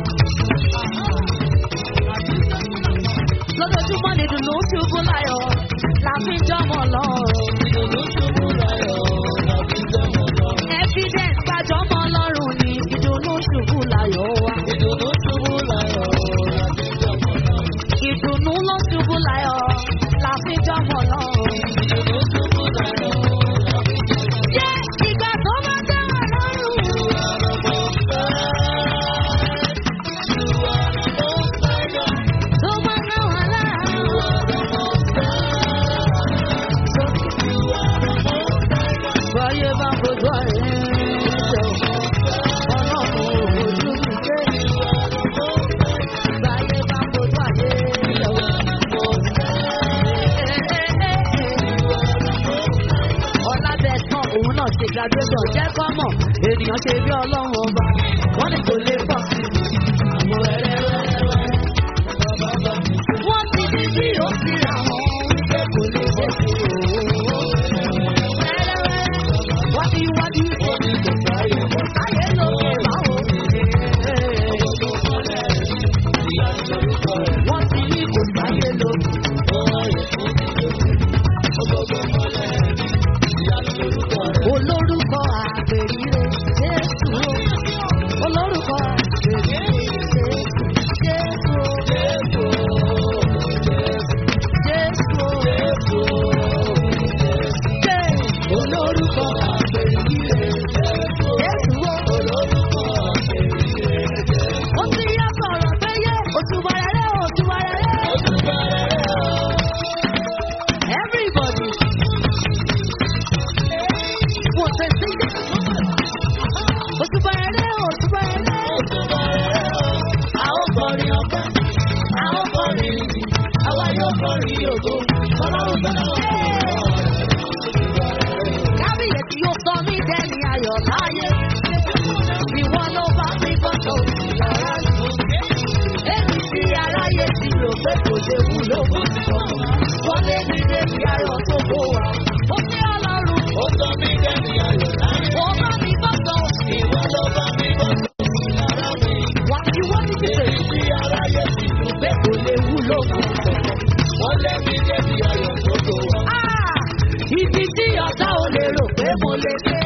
kọrin ọpẹ́, a ó kọrin ìyìn, àwa yóò kọrin ògo. Ọlọ́run tó náà wà Kábíyèsí yóò sọ mí dẹ́ni ayọ̀ láyé. Ìwọ ló bá mi gbọ́dọ̀ sí lára mi. Èmi tí aráyé ti rò pé kò lè wúlò fún mi. Wọ́n lé mi débi ayọ̀ tó kó wa. Ó ní ọlọ́run. Ó sọ mí dẹ́ni ayọ̀ láyé. Ó bá mi gbọ́dọ̀. Ìwọ ló bá mi gbọ́dọ̀ sí lára mi. Wà á ti wọ́n ní títẹ̀. Èmi tí aráyé ti rò Pé kò lè wúlò fún mi. wọ́n lé mi débi ayọ̀ tó tó wá. Ah! Ibi tí ọ̀tá ò lè rò pé mo lè dé.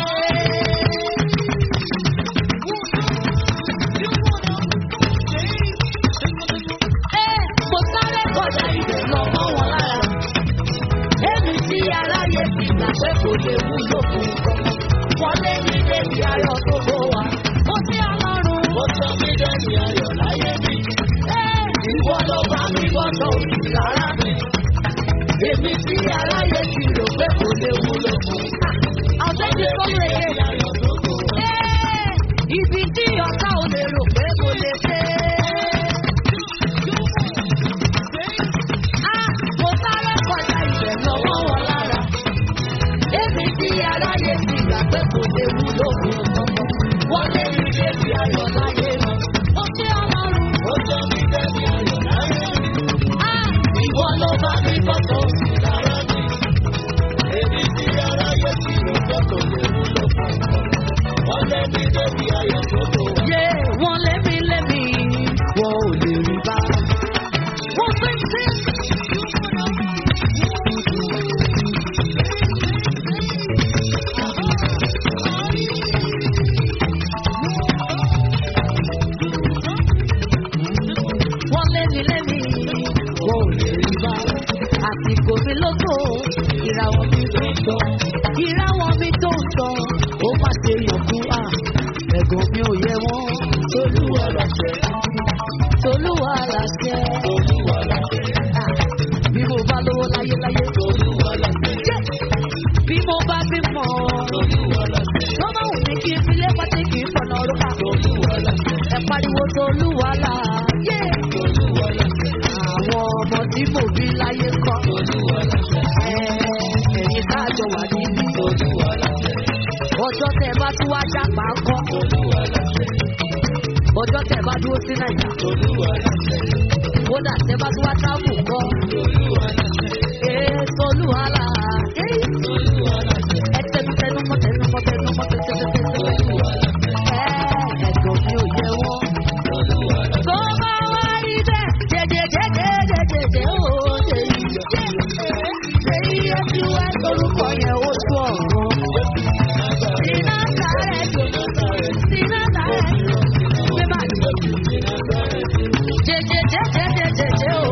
Ẹ mo sáré kọjá ibẹ̀ lọ mọ́ wọn lára. Èmi tí aráyé ti gbà pé kò lè wúlò fún nǹkan. Wọ́n lé mi débi ayọ̀ tó kó wa. Mo sí ọlọ́run. Ó sọ mí dẹ́ni ayọ̀ láyé mi. Ẹ ìwọ ló bá mi gbọ́dọ̀ òsì lára mi. Èmi tí aráyé ti rò pé kò lè wúlò fún. Àwọn tẹ́jú sọ́nù èké. Ayọ̀ tó tó wá. Ẹ́, Ibi tí ọ̀tá ò lè rò pé mo lè dé. Á, Mo sáré kọjá ibẹ̀ lọ́wọ́ wọn lára. Èmi tí aráyé ti gbà pé kò lè wúlò fún ọmọ. Wọ́n lé mi débi ayọ̀ láyé mi. Ó ṣe ọlọ́run. Ó sọ mí dẹ́ni ayọ̀ láyé mi. Á, Ìwọ ló bá mi gbọ́dọ̀ sí Lára mi. Èmi tí aráyé ti rò pé kò lè wúlò fún ọmọ. Wọ́n lé mi débi ayọ̀ tó tó wá. Yé wọ́n lé mi lé mi, wọ́n ò lè rí bá. Wọ́n fi sí. Wọ́n lé mi lé mi, wọ́n ò lè rí bá. Àsìkò mi lóko, ìràwọ̀ mi tó ń tọ́. Ìràwọ̀ mi tó ń tọ́, ó má ṣe yọ̀kú à. Ẹ̀gàn mi ò yẹ wọ́n. Olúwa láṣẹ. Tolúwa làṣẹ. Olúwa láṣẹ. Ah, Bí mo bá lówó láyé láyé. Olúwa láṣẹ. Jẹ́ bí mo bá bímọ. Olúwa láṣẹ. Tó bá wù mí kí n fi lé pátí kì í fọ̀nà orúkà. Olúwa láṣẹ. Ẹ pariwo Tolúwa là. Yé! Olúwa láṣẹ. Àwọn ọmọ tí mo bí láyé kọ́. Olúwa láṣẹ. Ẹ ẹ̀yin káàjọ wà níbí. Olúwa láṣẹ. Ọjọ́ tẹ bá tún wá jápa kọ́. Olúwa láṣẹ. Ọjọ́ tẹ bá dúró sí Nàìjíríà. Olúwa láṣẹ. Kódà tẹ bá tún wá tábù kọ́. Olúwa láṣẹ. Ee Tolúwa là. Ee. Olúwa láṣẹ. Ẹ tẹnu tẹnu mọ́ tẹnu mọ́ tẹnu mọ́ tẹnu tẹnu mọ́ tẹnu Olúwa láṣẹ. ẹ̀ẹ́dẹ̀gbọ̀n mi ò yẹ wọ́n. Olúwa láṣẹ. Tó bá wá rí bẹ́ẹ̀, jẹjẹjẹjẹjẹjẹjẹ ó ṣe yíyọ. Ṣé iye tí wá lórúkọ yẹn ó tú ọ̀run? Sínú sáré jò, sínú sáré jò, gbé bá jò. Jẹjẹjẹjẹjẹjẹjẹ ó.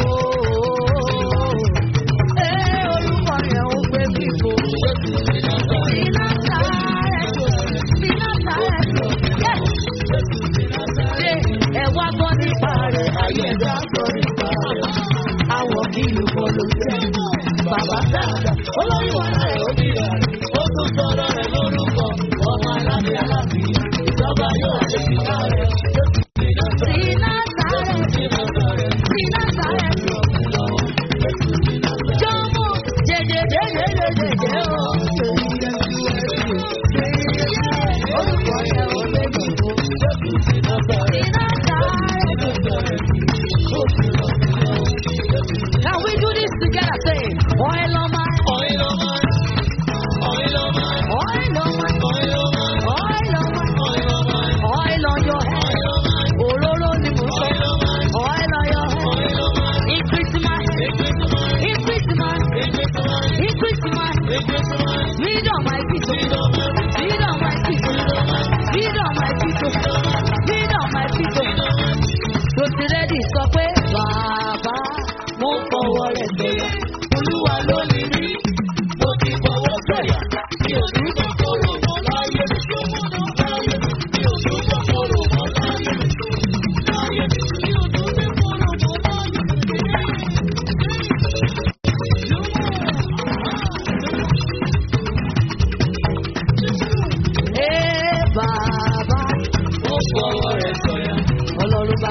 Ee, orúkọ yẹn ó gbé bíbo. Sínú sáré jò, sínú sáré jò. Yes ṣe ẹ wá gbọ́ nípa rẹ̀ ayé ẹ̀dá gbọ́ nípa rẹ̀. Àwọn kí ló kọ́ ló jẹ́ bàbá dáadáa. Olórí wọn náà ó bí rẹ̀. Ó tún sọ̀rọ̀ rẹ̀ lórúkọ. Ọmọ alábẹ́ alábẹ́. Ìjọba yóò ṣe kíkà rẹ̀. Sínú sáré, sínú sáré lọ. Jọ́mú jẹjẹjẹjẹjẹjẹ ó. Orúkọ yẹn ò lè dìbò. Sínú sáré lọ.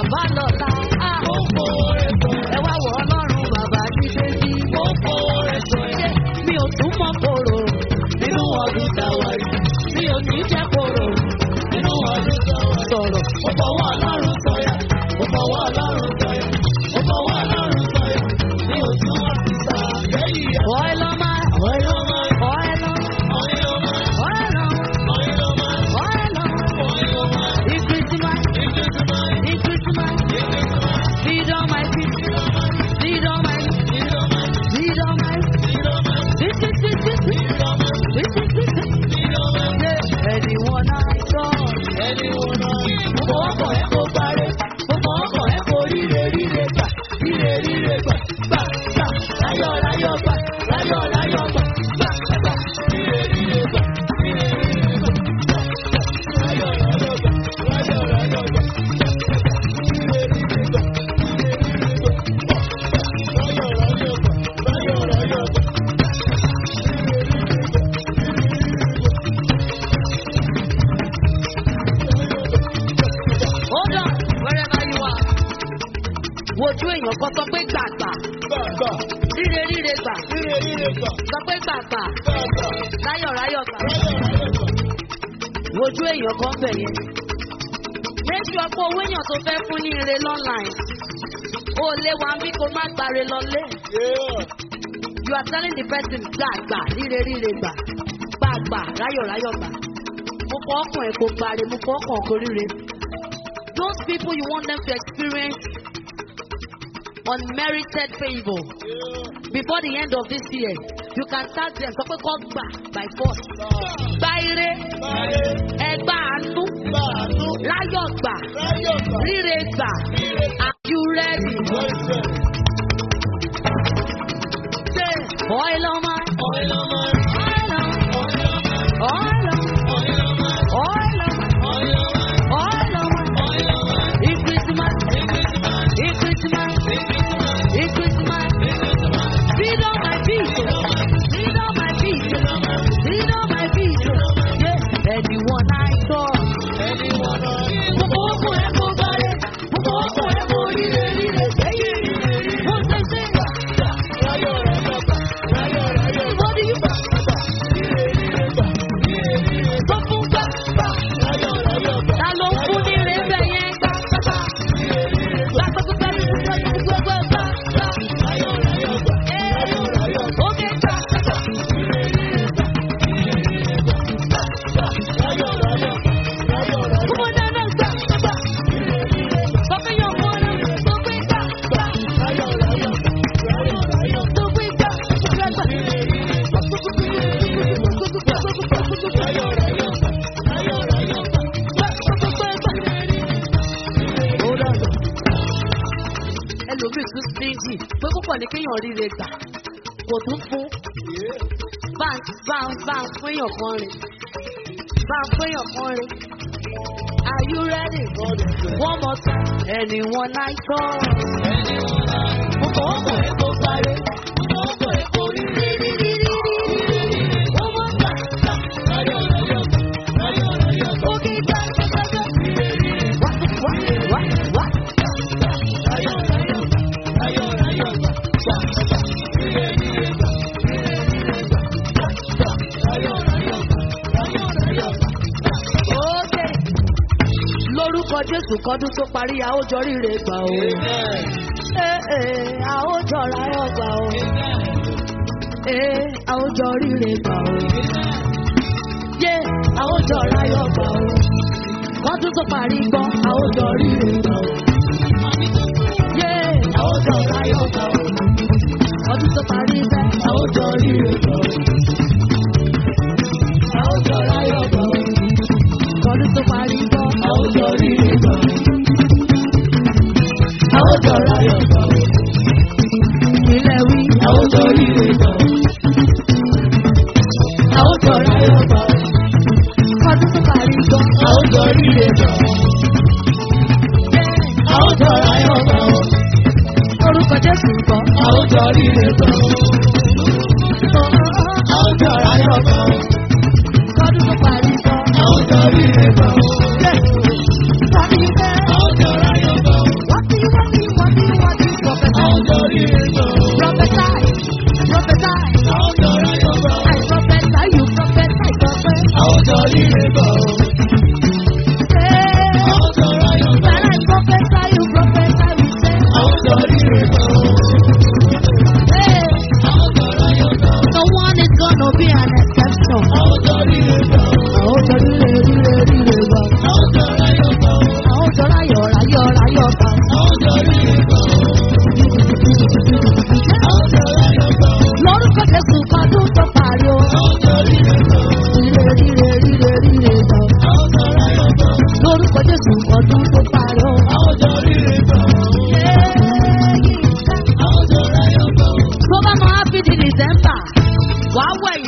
bàbá lọ́la. Ah, Mo fowó rẹ̀ sọ ẹ̀. Ẹ wá wọ ọlọ́run bàbá ní bébí. Mo fowó rẹ̀ sọ ẹ̀. Mi ò tún mọ kòrò Nínú ọdún táwa yìí. mi ò ní jẹ́ kòrò Nínú ọdún táwa yìí. sọ̀rọ̀. Mo fọwọ́ Ọlọ́run sọ̀yà. Mo fọwọ́ Ọlọ́run sọ̀yà. Mo fọwọ́ Ọlọ́run sọ̀yà. Mi ò tún wá sí sàlẹ́yìn àná. Oil on my, Ọ̀yọ́ máa ń oil on, ọ̀yọ́ máa ń oil on, ọ̀yọ́ máa ń oil on. ọ̀yọ́ máa ń Increase my, ìgbésí máa ń increase my, ìgbésí máa ń feed on my feet, feed on my, ìdọ́ máa ń feed on my. ìdọ́ máa ń This is this is this ìdọ́ máa ń this is this is. ìdọ́ máa ń. Yeah, anyone I saw. Ẹni wo náà? Mo fọwọ́ kàn ẹ́ kó parẹ́. Mo fọwọ́ kàn ẹ́ kó ríre ríre gbà. Ríre ríre gbà. Gbà gbà. Láyọ̀ láyọ̀ gbà. Láyọ̀ láyọ̀ gbà. Gbà gbà. Ríre ríre gbà. Ríre ríre gbà. Gbà gbà. Láyọ̀ láyọ̀ gbà. Láyọ̀ láyọ̀ gbà. Ríre ríre gbà. Ríre ríre gbà. Gbà gbà. Láyọ̀ láyọ̀ gbà. Láyọ̀ láyọ̀ gbà. Ríre ríre gbà. Hold on, wherever you are. Wojú èèyàn kan sọ pé gbàgbà, Gbà gbà. ríre ríre gbà, Ríre ríre gbà. sọ pé gbàgbà, Gbà gbà. láyọ̀ ráyọ̀ gbà. Láyọ̀ láyọ̀ gbà. Wojú èèyàn kan bẹ̀ yẹn. Méjì ọ̀pọ̀ owó èèyàn tó fẹ́ fún ní ire lọ́nláìn. O lé wa bí kò má gbàre lọlé. Yeah. You are telling the person gbàgbà, ríre ríre gbà, gbàgbà, ráyọ̀ ráyọ̀ gbà. Mo fọ́ ọkàn ẹ̀ kò gbàre, mo fọ́ ọkàn kò ríre. Those people you want them to experience unmerited favour. Yeah. before the end of this year you can start them sọ pé kọ́ gbà by force gba ire Báyé. ẹgbà àánú Láàánú. láyọ̀ gbà Láyọ̀ gbà. ríre gbà Ríre are you ready? Lọ́sẹ̀. say oil on my Oil on my. oil on Oil on my. oil on Oil on my. oil on Oil on my. oil on Oil on my. increase my Increase my. increase my Increase my. increase my Increase my. feed on my feet feed on my feet feed on my feet yeah anyone I saw. Anyone on. Mo fọwọ́ kàn ẹ́ kó gbálẹ̀, mo fọwọ́ kàn ẹ́ kó ríre ríre sẹ́yìn. Mo ṣe ṣe Láyọ̀ láyọ̀ gbà. Láyọ̀ láyọ̀ gbà. what do you gbà? Ríre ríre gbà. Ríre ríre gbà. Sọ fún gbà gbà. Láyọ̀ láyọ̀ gbà. Ta ló ń fún ní ire bẹ̀ yẹn gbà gbà? Ríre ríre gbà. Gbà gbà gbà gbà gbà gbà gbà gbà gbà. Láyọ̀ láyọ̀ gbà. Láyọ̀ láyọ̀ gbà. Ókè gbà gbà. Ríre ríre gbà. Ríre ríre gbà. Gbà gbà. Láyọ̀ láyọ̀ gbà. Láyọ̀ láyọ̀ Fún wọn dáná gbà gbà. Ríre ríre gbà. Sọ fún yàn fún ọ̀nà sọ pé gbà gbà. Láyọ̀ láyọ̀ gbà. Láyọ̀ láyọ̀ gbà. Sọ pé gbà gbà gbà. Ríre ríre gbà. Láyọ̀ láyọ̀ gbà. Láyọ̀ láyọ̀ gbà. ẹlòmíì tún stingy pé púpọ̀ ní kéèyàn ríre gbà kò tún fún bá ń bá ń bá ń fún èèyàn kan rìn bá ń fún èèyàn kan rìn. Are you ready? God is good. One more time. Anyone I saw. Mo fọwọ́ kàn ẹ́ kó parẹ́. Mo fọwọ́ kàn ẹ́ kó rí rí rí rí rí rí rí rí. One more time. Láyọ̀ láyọ̀ gbà. Láyọ̀ láyọ̀ gbà. Okay, gbà, gbà, gbà, gbà. Ríre ríre gbà. What, what, what, what? Láyọ̀ láyọ̀ gbà. Láyọ̀ láyọ̀ gbà. Gbà gbà. Ríre ríre gbà. Ríre ríre gbà. Gbà gbà. Láyọ̀ láyọ̀ gbà. Láyọ̀ láyọ̀ gbà. Okay. Lórúkọ Jésù kọ́dún tó parí, a ó jọ ríre gbà o. Amen. Ee, ee, a ó jọ ráyọ̀ gbà o. Ee, a ó jọ ríre gbà o. Yé, a ó jọ ráyọ̀ gbà o. Kọ́dún tó parí gbọ́, a ó jọ ríre gbà o. Yé, a ó jọ ráyọ̀ gbà o. Kọ́dún tó parí bẹ́, a ó jọ ríre gbà o. A ó jọ ráyọ̀ gbà o. Kọ́dún tó parí gbọ́, a ó jọ ríre gbà o. A ó jọ ráyọ̀ gbà o. Ilẹ̀ wí, a ó jọ ríre gbà o. A ó jọ ráyọ̀ gbà o. Kọ́dún tó parí gbọ́, a ó jọ ríre gbà o. A ó jọ ráyọ̀ gbà o. Orúkọ Jésù gbọ́, a ó jọ ríre gbà o. A ó jọ ráyọ̀ gbà o. Kọ́dún tó parí gbọ́, a ó jọ ríre gbà o. Tàbí bẹ́ẹ̀. A ó jọ ráyọ̀ gbà o.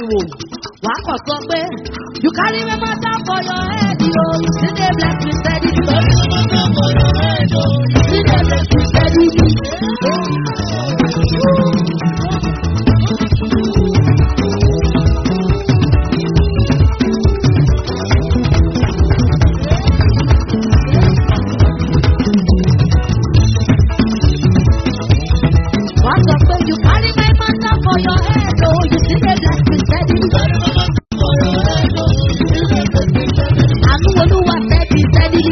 wò wàá kàn sọ pé you carry me matter for your head yo you still dey bless me steady. you carry me matter for your head yo you still dey bless me steady. wàá sọ pé you carry my matter for your head yo you still dey bless me steady. you carry my matter for your head yo you still dey bless me steady. àánú olúwa steady steady.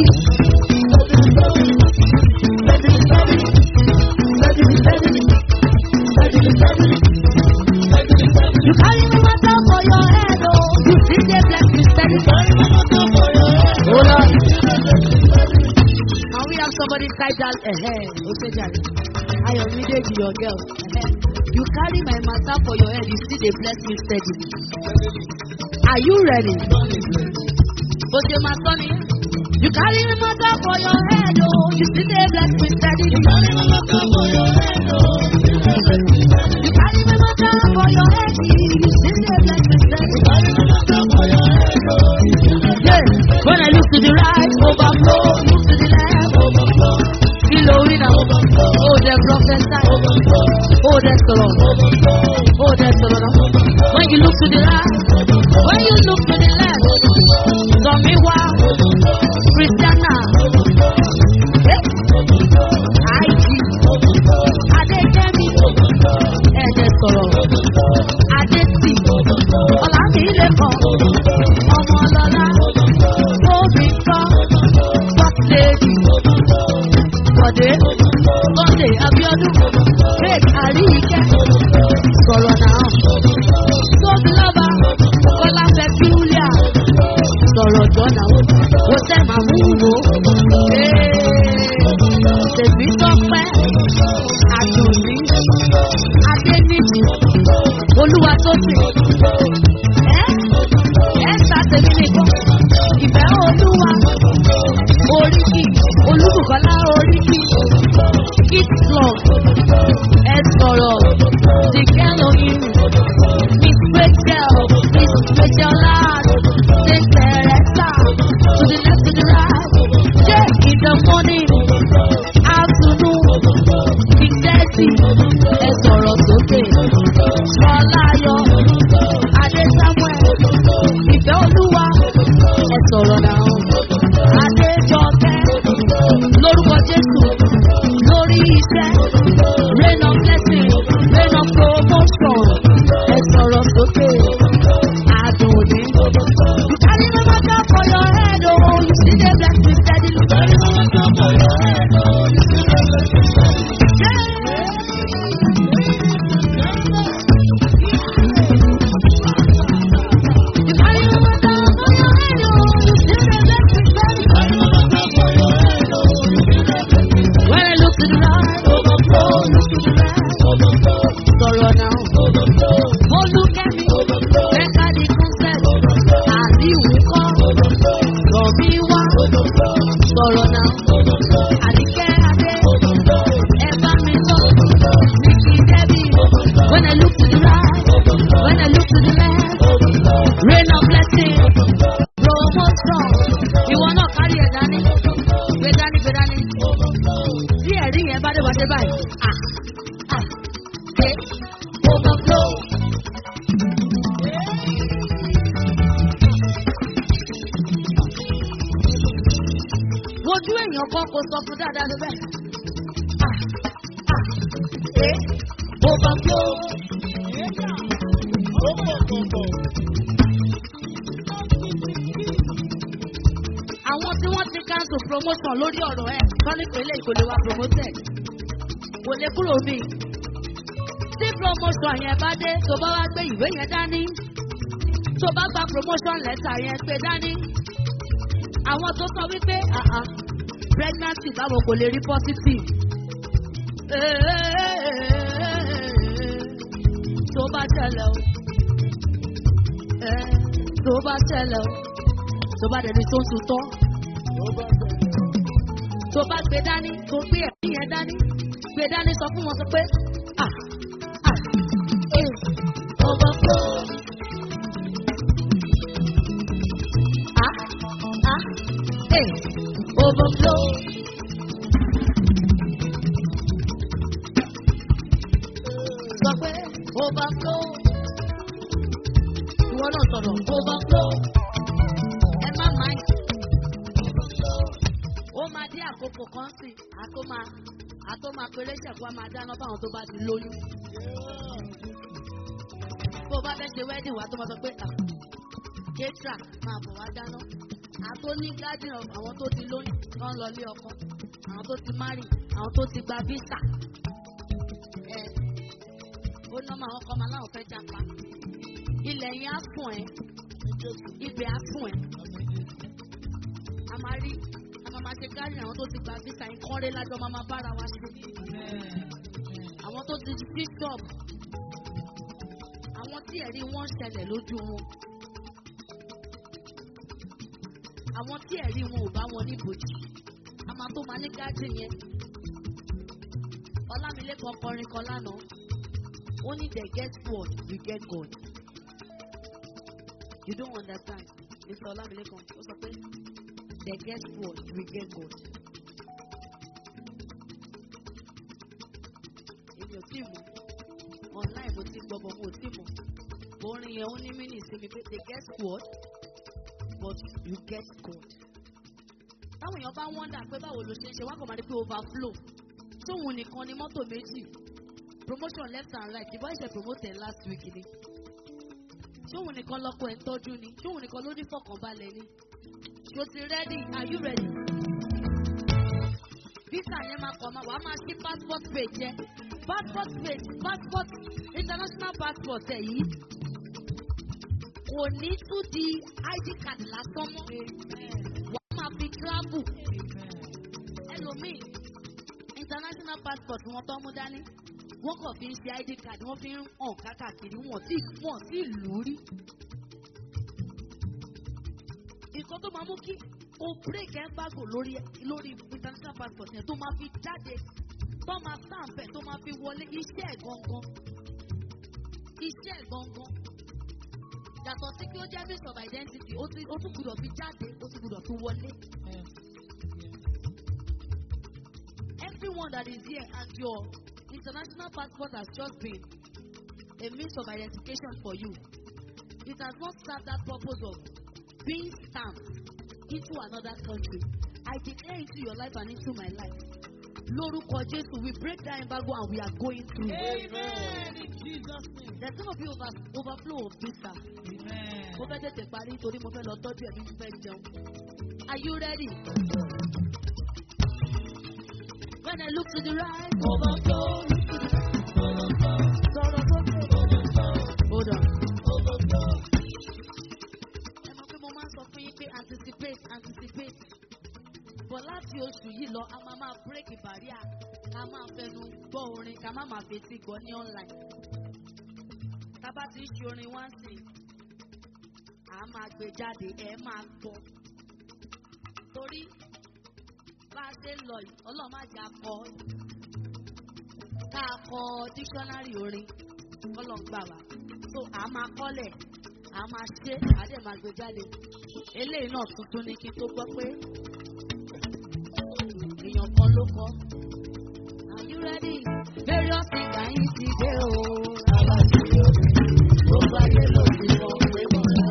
You carry me matter for your head, oh. You still dey bless me steady. Oh Lord. Can we have somebody type that ahead? Okay, Jerry. I am reading to your girl. Eh-heh. You carry my matter for your head, you still dey bless me steady. Are you ready? Okay, my son. You carry my matter for your head, oh. You still dey bless me steady. You carry my matter for your head, oh. You carry my matter for your head, you still dey bless me steady. You carry my matter for your head, oh. Yeah. When I look to the right, overflow. Look to the left, overflow. Kilo winner, oh the prophesy, oh the sọ̀rọ̀, oh the sọ̀rọ̀ náà. When you look to the right, when you look to the left, sọ̀mí wá, Christiana, IG, Adéjẹ́mi, ẹ̀jẹ̀ sọ̀rọ̀, Adétì, Ọ̀làmílẹ̀kọ̀, Ọmọlọ́lá, Tóbi kọ́, First Lady. Bọ̀dé, Sunday Abiodun, Faith Àríyíkẹ́, sọ̀rọ̀ náà. Tóbi lọ́ba, Kọ́lá Petulia, sọ̀rọ̀ jọ̀nà. Ó tẹ̀ máa mú wo. Tèmi tọ́pẹ́, Àdùnní, Adéníjì, Olúwa tó sì. Ẹ́ ẹ́ sá tèmi nìkan. Ìfẹ́ Olúwa, oríkì, Olúbùkọ́lá oríkì. Kid Club, ẹ sọ̀rọ̀, the girl on you, Miss Rachel, Miss Rachel Lad, Miss Teresa, to the left, to the right, yeah, in the morning, afternoon, Big Daddy, ẹ sọ̀rọ̀ sókè, Ṣọláyọ̀, Adé Samuel, Ìfẹ́ Olúwa, ẹ sọ̀rọ̀ náà, Adéjọkẹ́, lórúkọ Jésù, lórí iṣẹ́, rain of blessing, rain of promotion, ẹ sọ̀rọ̀ sókè, àdùnní. You carry my matter for your head, oh, you see the blessing steady. You carry my matter for your head, oh, you see the blessing steady. You carry my matter for your head, oh, you see the blessing steady. You carry my matter for your head, oh, you see the blessing steady. When I look to the right, overflow, look to the left, overflow. Sọ̀rọ̀ náà, overflow. Mo look at me, overflow. Mẹ́ta di concept, overflow. Àbí ìwúkọ́, overflow. Rọ̀bí wá, overflow. Sọ̀rọ̀ náà, overflow. Àdìkẹ́ Adé, overflow. Ẹ bá mi sọ, overflow. Níkì Dẹ́bí, overflow. When I look to the right, overflow. When I look to the left, overflow. Rain of blessing, overflow. Promotion. Ìwọ náà kárí ẹ̀ dání. Gbé dání, gbé dání. Tí ẹ̀rí yẹn bá dé wá dé báyìí. Ah, ah, ṣe overflow. Wojú èèyàn kan kò sọ fún dáadáa ló bẹ́ẹ̀. Ah, ah, ṣe overflow. Àwọn tí wọ́n ti cancel promotion lórí ọ̀rọ̀ ẹ̀ sọ́ni pẹ̀lẹ́ kò lè wá promoted. Kò lè kúrò bí. Tí promotion yẹn bá dé, tó bá wá gbé ìwé yẹn dání. Tó bá gba promotion letter yẹn gbé dání. Àwọn tó sọ wípé àhà pregnancy báwo kò lè rí positive. Tó bá ṣẹlẹ̀ o. Tó bá ṣẹlẹ̀ o. Tó bá dẹni tó ń tutọ́. Tó bá gbé dání, tó gbé ẹ̀mí yẹn dání. Gbé dání sọ fún wọn sọ pé ah ah eh overflow Hey, overflow. Sọ pé overflow. Ìwọ náà sọ̀rọ̀ overflow. Ẹ má máa ń. Ó máa dé àkókò kan sí, àtó máa àtó máa péré ṣẹ̀kú á máa dáná fáwọn tó bá ti lóyún. Tó o bá fẹ́ ṣe wedding wa tó máa sọ pé ah, kétra máa bọ̀ wá dáná. Àtó ní gádìn àwọn tó ti lóyún tó ń lọ lé ọkọ. Àwọn tó ti márì, àwọn tó ti gba visa. Ẹ ó ná máa ọkọ máa láwọn fẹ́ japa. Ilẹ̀ yẹn á fún ẹ, ibẹ̀ á fún ẹ. A máa rí, a máa máa ṣe gádìn àwọn tó ti gba visa yẹn kọ́ré lájọ máa máa bára wa ṣe. Àwọn tó ti sí shop. Àwọn tí ẹ̀rí wọn ṣẹlẹ̀ lójú wọn. àwọn tí ẹ̀rí wọn ò bá wọn níbòjì a máa tó máa ní gádìn yẹn ọlámilékan kọrin kan lánàá ó ní they get word we get God you don't understand mr ọlámilékan ó sọ pé they get word we get God èmi ò tí mọ̀ online mo ti gbọ́ bọ̀ mo ò tí mọ̀ orin yẹn ó ní mí ní ìsinmi pé they get word but you get God. Táwọn èèyàn bá wọ́ndà pé báwo ló ṣe ń ṣe wá kàn máa rí pé overflow. Tóun nìkan ni mọ́tò méjì. Promotion left and right. Ìbọn ìṣe promoted last week ni. Tóun nìkan lọ́kọ ẹ̀ ń tọ́jú ni. Tóun nìkan ló ní fọkànbalẹ̀ ni. Ṣo ti ready? Are you ready? Visa yẹn máa kọ̀ máa wàá máa ṣí passport page yẹn. Passport page passport international passport ẹ̀ yìí kò ní tún di id card lásán mọ́. Wọ́n máa fi travel. Ẹlòmíì international passport wọn tó mú dání. Wọ́n kàn fi ń ṣe id card wọ́n fi ń hàn kákàkiri wọ́n tí wọ́n sì lù ú rí. Nǹkan tó máa mú kí o break embargo lórí lórí international passport yẹn tó máa fi jáde tó máa stamp ẹ̀ tó máa fi wọlé iṣẹ́ ẹ̀ gangan. Iṣẹ́ ẹ̀ gangan yàtọ̀ sí kí ó jẹ́ mix of identity ó ti ó tún gbúdọ̀ fi jáde ó tún gbúdọ̀ fi wọlé. everyone that is here and your international passport has just been a means of identification for you it has not served that purpose of being stamped into another country I declare into your life and into my life lórúkọ Jésù we break that embargo and we are going through. Amen. In Jesus' name. there is gonna be over, overflow of visa. Amen. mo fẹ́ tètè parí torí mo fẹ́ lọ tọ́jú ẹ̀mí mo fẹ́ jẹun. Are you ready? When I look to the right, overflow. Sọ̀rọ̀ sókè. Hold on. Ẹ mọ̀ pé mo máa ń sọ fún yín pé anticipate anticipate. Bọ̀ láti oṣù yìí lọ, a máa máa break barrier. Ká máa fẹnu gbọ́ orin, ká má máa fetí gbọ́ ní online. Tá bá ti ń ṣe orin wá sí i a máa gbé jáde ẹ máa gbọ́ torí bá a ṣe ń lọ yìí ọlọ́run má jà kọ ká kọ dictionary orin ọlọ́run gbà wá so a máa kọ́lẹ̀ a máa ṣe àdé máa gbé jáde eléyìí náà tuntun ni kí n tó gbọ́ pé èèyàn kan ló kọ are you ready various things are yín ti dé o gbogbo ayé ló ti mọ pé mo rà.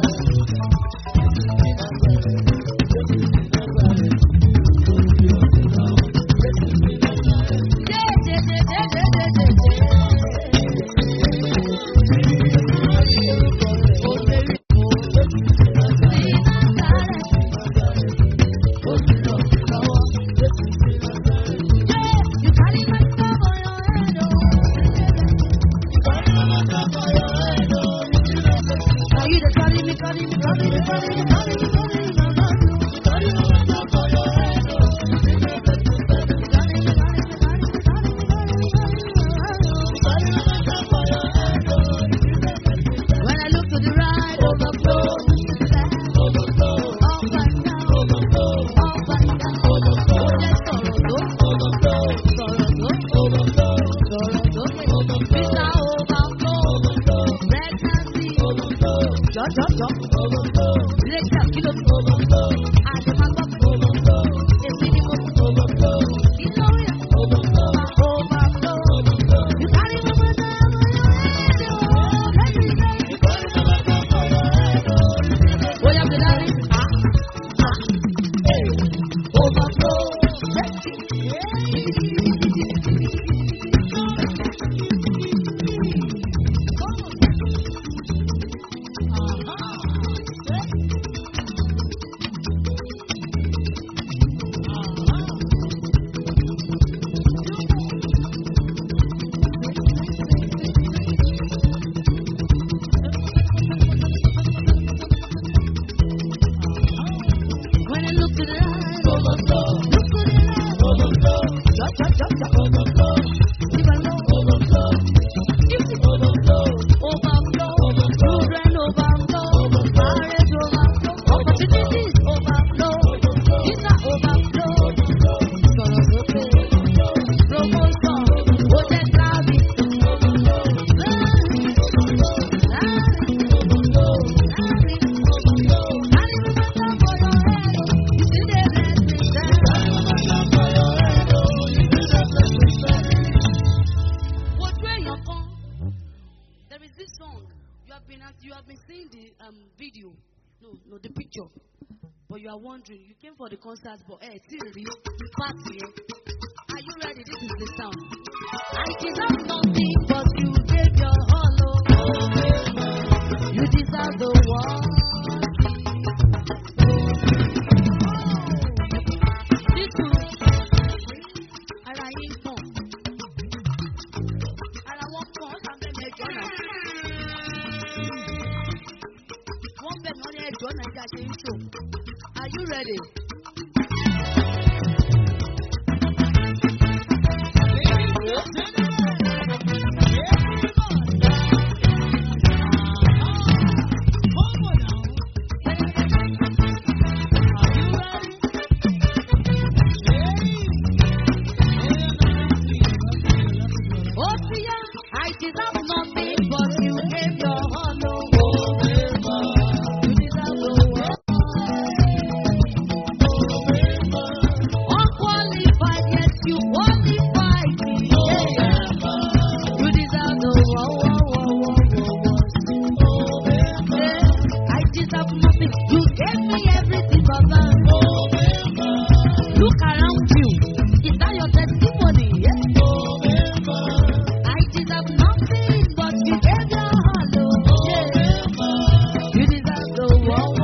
When I look to the right, overflow. Overflow. Up and down. Overflow. Up and down. Overflow. Let's sọ̀rọ̀ tó. Sọ̀rọ̀ tó. Sọ̀rọ̀ tó. Visa overflow. Pregnancy. Jọ jọ jọ. Breakdown kí ló fi. Àdèmàgbọ́. There is this song. You have been you have been seeing the um, video. No, no, the picture. But you are wondering, you came for the concert, but eh, still real party. eh? Are you ready? This is the sound. I deserve nothing, but you gave your all. Oh. You deserve the world. This one, ara yín kàn. Ara wọn kàn, ó kàn bẹ́ẹ̀ ní ẹjọ́ náà. Wọ́n bẹ̀ mọ́ ní ẹjọ́ náà ẹja ṣe ń ṣò. Are you ready? Oh, Tia, I deserve nothing, but you gave your all. Oh, you deserve the world. Unqualified, yes, you qualified me. You deserve the world. Yeah, I deserve nothing. You gave me everything, Baba. Look around you. Is that your testimony? Yeah. I deserve nothing, but you gave your all. Oh, yeah. You deserve the world.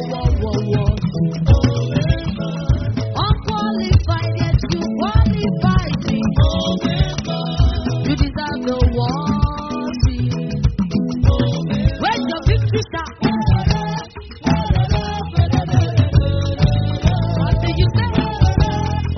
Unqualified, yes, you qualified me. You deserve the world. Where's your victory star? What did you say?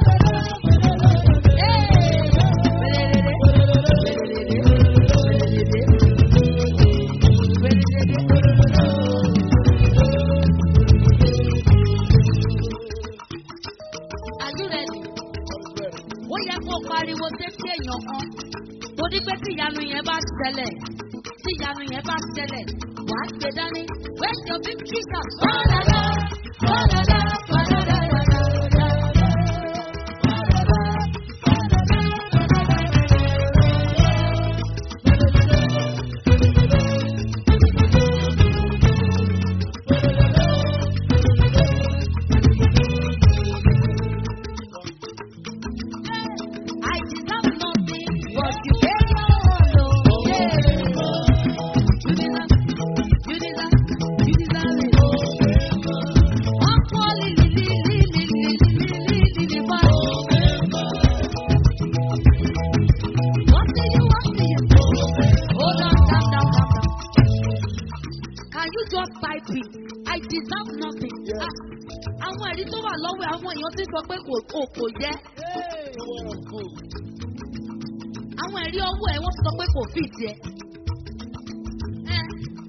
Are you ready? ó yẹ kó pariwo sétí èèyàn kan torí pé tí ìyanu yẹn bá ṣẹlẹ̀ tí ìyanu yẹn bá ṣẹlẹ̀ wà á gbé dání where's your victory sir? Fọ́nàdá, fọ́nàdá, fọ́nàdá, fọ́nàdá. I deserve nothing, but you gave your all. Oh, yeah. You deserve, you deserve, you deserve it. Unquali- li- li- li- li- li- li- li- li- li- but What do you want me to do? Hold on, calm down, calm down. Can you just type it? I deserve nothing. Ah, Àwọn ẹ̀rí tó wà lọ́wọ́ àwọn èèyàn ti sọ pé kò kò kò yẹ. Àwọn ẹ̀rí ọwọ́ ẹ̀ wọ́n sọ pé kò fi tiẹ̀. Ẹ́.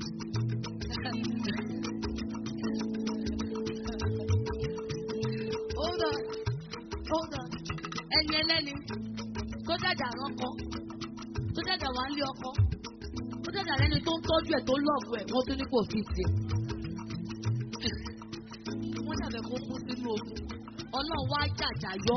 Hold on, hold on. Ẹni ẹlẹ́ni tó jàjà rọ́kọ, tó jàjà wà ń lé ọkọ, tó jàjà lẹ́ni tó ń tọ́jú ẹ̀ tó lọ́ọ̀bù ẹ̀ wọ́n tún ní kò fi tiẹ̀. Wọ́n dàbẹ̀ kó kú sínú ogun. Ọlọ́run wá jàjà yọ.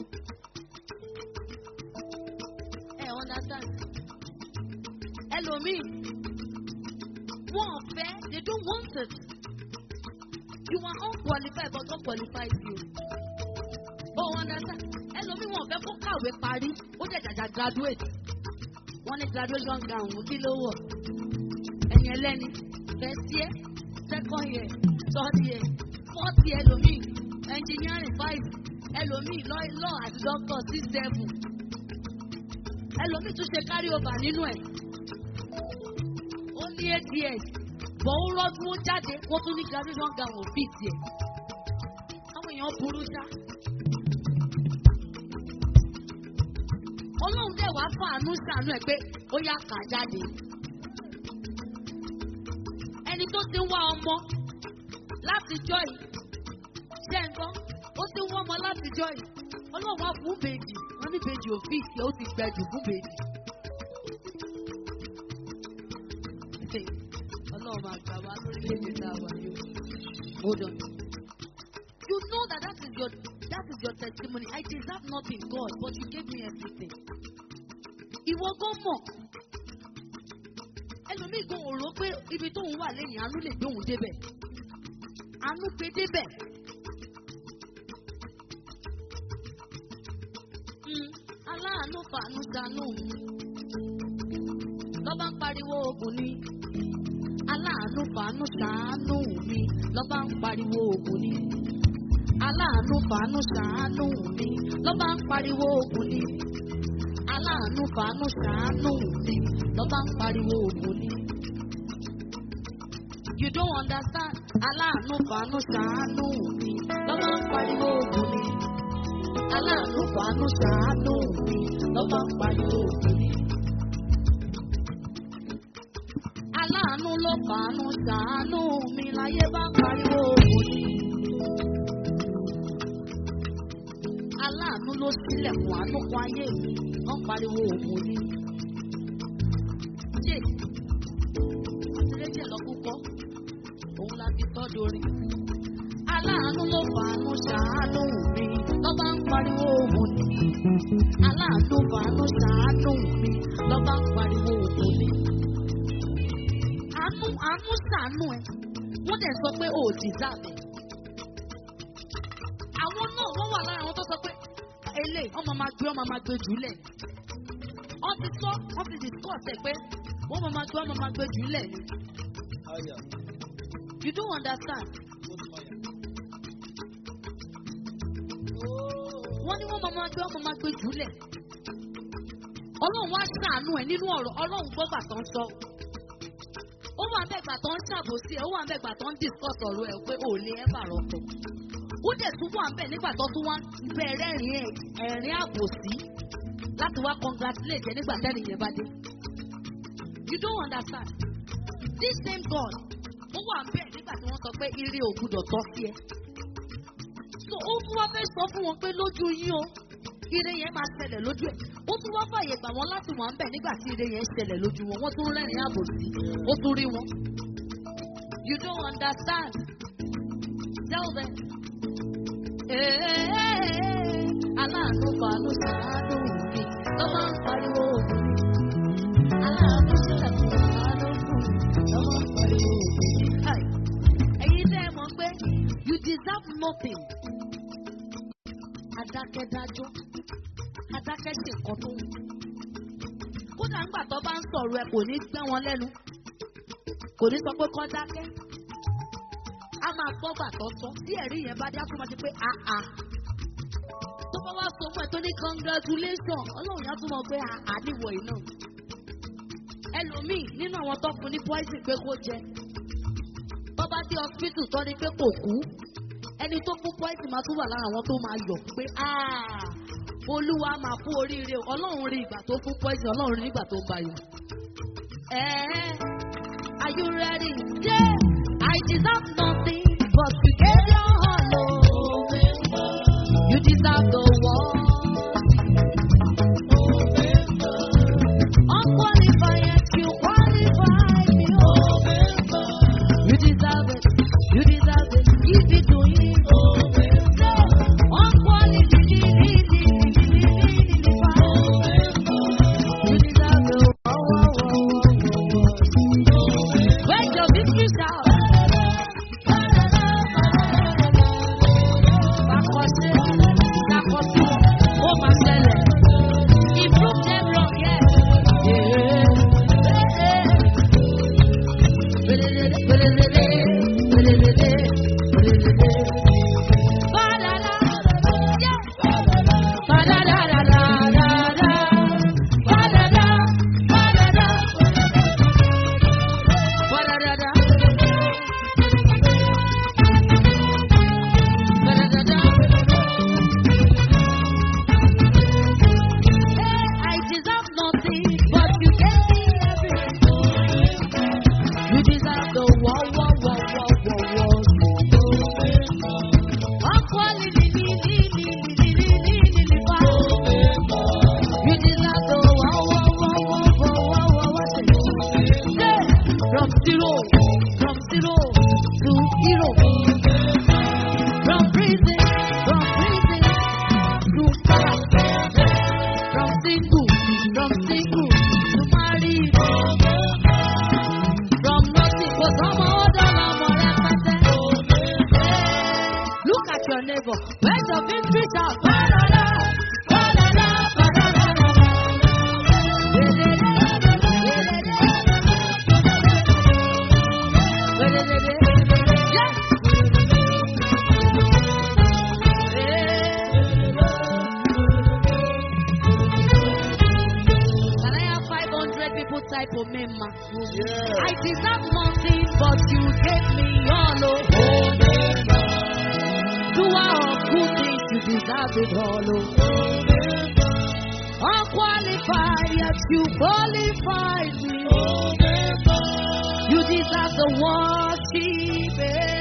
Ẹ understand? Ẹlòmíì, wọ́n fẹ́, they don't want it. You are unqualified but God qualifies you. Oh, understand? Ẹlòmíì wọ́n fẹ́ kó kàwé parí, ó jẹ́ jàjà graduate. Wọ́n ní graduation gown kí ló wọ̀? Ẹ̀yin ẹlẹ́ni, first year, second year, third year, fourth year ẹlòmíì, engineering five, ẹlòmíì law law àti doctor six seven. Ẹlòmíì tún ṣe carry over nínú ẹ̀. Ó ní eight years, bọ̀ ó rọ́jú ó jáde, wọ́n tún ní graduation gown ò fit yẹ. Àwọn èèyàn burú ṣá. ọlọ́run dẹ̀ wá fàánú sànú ẹ̀ pé ó yá kà jáde. ẹni tó ti ń wá ọmọ láti jọ yìí ṣe ń gbọ́ ó ti ń wá ọmọ láti jọ yìí ọlọ́run wá fún bèjì wọ́n ní bèjì òfìsì ó ti gbẹ̀jù fún bèjì. ọlọ́run máa gbà wá lórílẹ̀‐èdè tá a wà yìí o. hold on. you know that that is your that is your testimony I deserve nothing God but you gave me everything. ìwọ gan mọ̀ ẹlòmíì gan ò rò pé ibi tóun wà lẹ́yìn àánú lè gbé òun débẹ̀ àánú gbé débẹ̀. Mm, aláàánú fàánú ṣàánú mi lọ́ba ń pariwo ogun ni aláàánú fàánú ṣàánú mi lọ́ba ń pariwo ogun ni aláàánú fàánú ṣàánú mi lọ́ba ń pariwo ogun ni aláàánú fàánú ṣàánú mi lọ́ba ń pariwo ogun ni. You don't understand aláàánú fàánú ṣàánú mi lọ́ba ń pariwo ogun ni aláàánú fàánú ṣàánú mi lọ́ba ń pariwo ogun ni. aláàánú ló fàánú ṣàánú mi láyé bá pariwo òun ni. aláàánú ló sílẹ̀kùn àánú kan ayé mi wọ́n pariwo òun ni. jẹ́ àtìlẹ́jẹ̀ lọ́kúkọ́ òun la fi tọ́ dorin. aláàánú ló fàánú ṣàánú mi lọ́ba ń pariwo òun ni. aláàánú fàánú ṣàánú mi lọ́ba ń pariwo òun ni àánú àánú sànú ẹ wọ́n dẹ̀ sọ pé o ò deserve ẹ̀. àwọn náà wọ́n wà lára àwọn tó sọ pé eléyìí ọmọ máa gbé ọmọ máa gbé jùlẹ̀ ni. wọ́n ti sọ wọ́n ti discuss ẹ̀ pé wọ́n máa gbé ọmọ máa gbé jùlẹ̀ ni. you don't understand. wọ́n ní wọ́n máa gbé ọmọ máa gbé jùlẹ̀. ọlọ́run wá sànú ẹ̀ nínú ọ̀rọ̀ ọlọ́run gbọ́gbà tó ń sọ ó wà mẹ́gbà tó ń ṣàbòsí ẹ̀ ó wà mẹ́gbà tó ń discuss ọ̀rọ̀ ẹ̀ pé ò lè ẹ́ bà rọ̀pọ̀. ó dẹ̀ tún wà mẹ́ nígbà tó tún wá bẹ̀rẹ̀ ẹ̀rín ẹ̀rín àbòsí láti wá congratulate ẹ nígbà tẹ́lẹ̀ yẹn bá dé. you don't understand this same God ó wà bẹ́ẹ̀ nígbà tí wọ́n sọ pé ire ò gbúdọ̀ tọ́ sí ẹ. so ó tún wá fẹ́ sọ fún wọn pé lójú yín o ire yẹn máa ṣẹlẹ̀ lójú ẹ̀ ó tún wá fàyè gbà wọ́n láti wà ń bẹ̀ nígbà tí ire yẹn ṣẹlẹ̀ lójú wọn wọ́n tún rẹ́rìn àbòsí ó tún rí wọn. you don't understand tell them. aláàánú fàánú sàánú mi ló máa ń pariwo ògùn aláàánú sílẹ̀ fún àánú fún ló máa ń pariwo ògùn. ẹ̀yin tẹ́ ẹ mọ̀ pé you deserve nothing. adákẹ́dájọ́ adákẹ́ ṣe nǹkan tó wù. kódà ńgbà tó bá ń sọ̀rọ̀ ẹ kò ní gbẹ́ wọn lẹ́nu kò ní sọ pé kọ́ dákẹ́. a máa gbọ́ gbà tọ́tọ́ tí ẹ̀rí yẹn bá dé á tún máa ṣe pé àà. tó bá wá sọ fún ẹ tó ní congratulation ọlọ́run yá tún mọ̀ pé àà níwọ̀ yìí náà. ẹlòmíì nínú àwọn tó fún ní poison pé kó jẹ. tó bá dé hospital tó ní pé kò kú ẹni tó fún poison máa tún wà lára àwọn tó máa yọ̀ pé àà olúwa máa fún oríire ọlọ́run rí ìgbà tó fún poison ọlọ́run rí ìgbà tó ń bayọ̀. Ẹ̀ẹ́ are you ready? Yeah, I deserve nothing but you gave your all. Oh, you deserve the world. Unqualified yet you qualify me. Oh, you deserve it. You deserve it. Give it to him. Unqualified. You deserve the Where's your victory shout? Bakose, bakose, single, from single to married. From nothing, kò sọ́mọ ó dọ́là ọmọ rẹpẹtẹ. Look at your neighbor. Where's your victory shout? Ba-da-da, ba-da-da, ba-da-da-da. Yes. Can I have 500 people type of me, ma? I deserve nothing, but you gave me all. Oh, do all good things, you deserve it all. Oh. Unqualified, yet you qualified me. You deserve the worship. eh.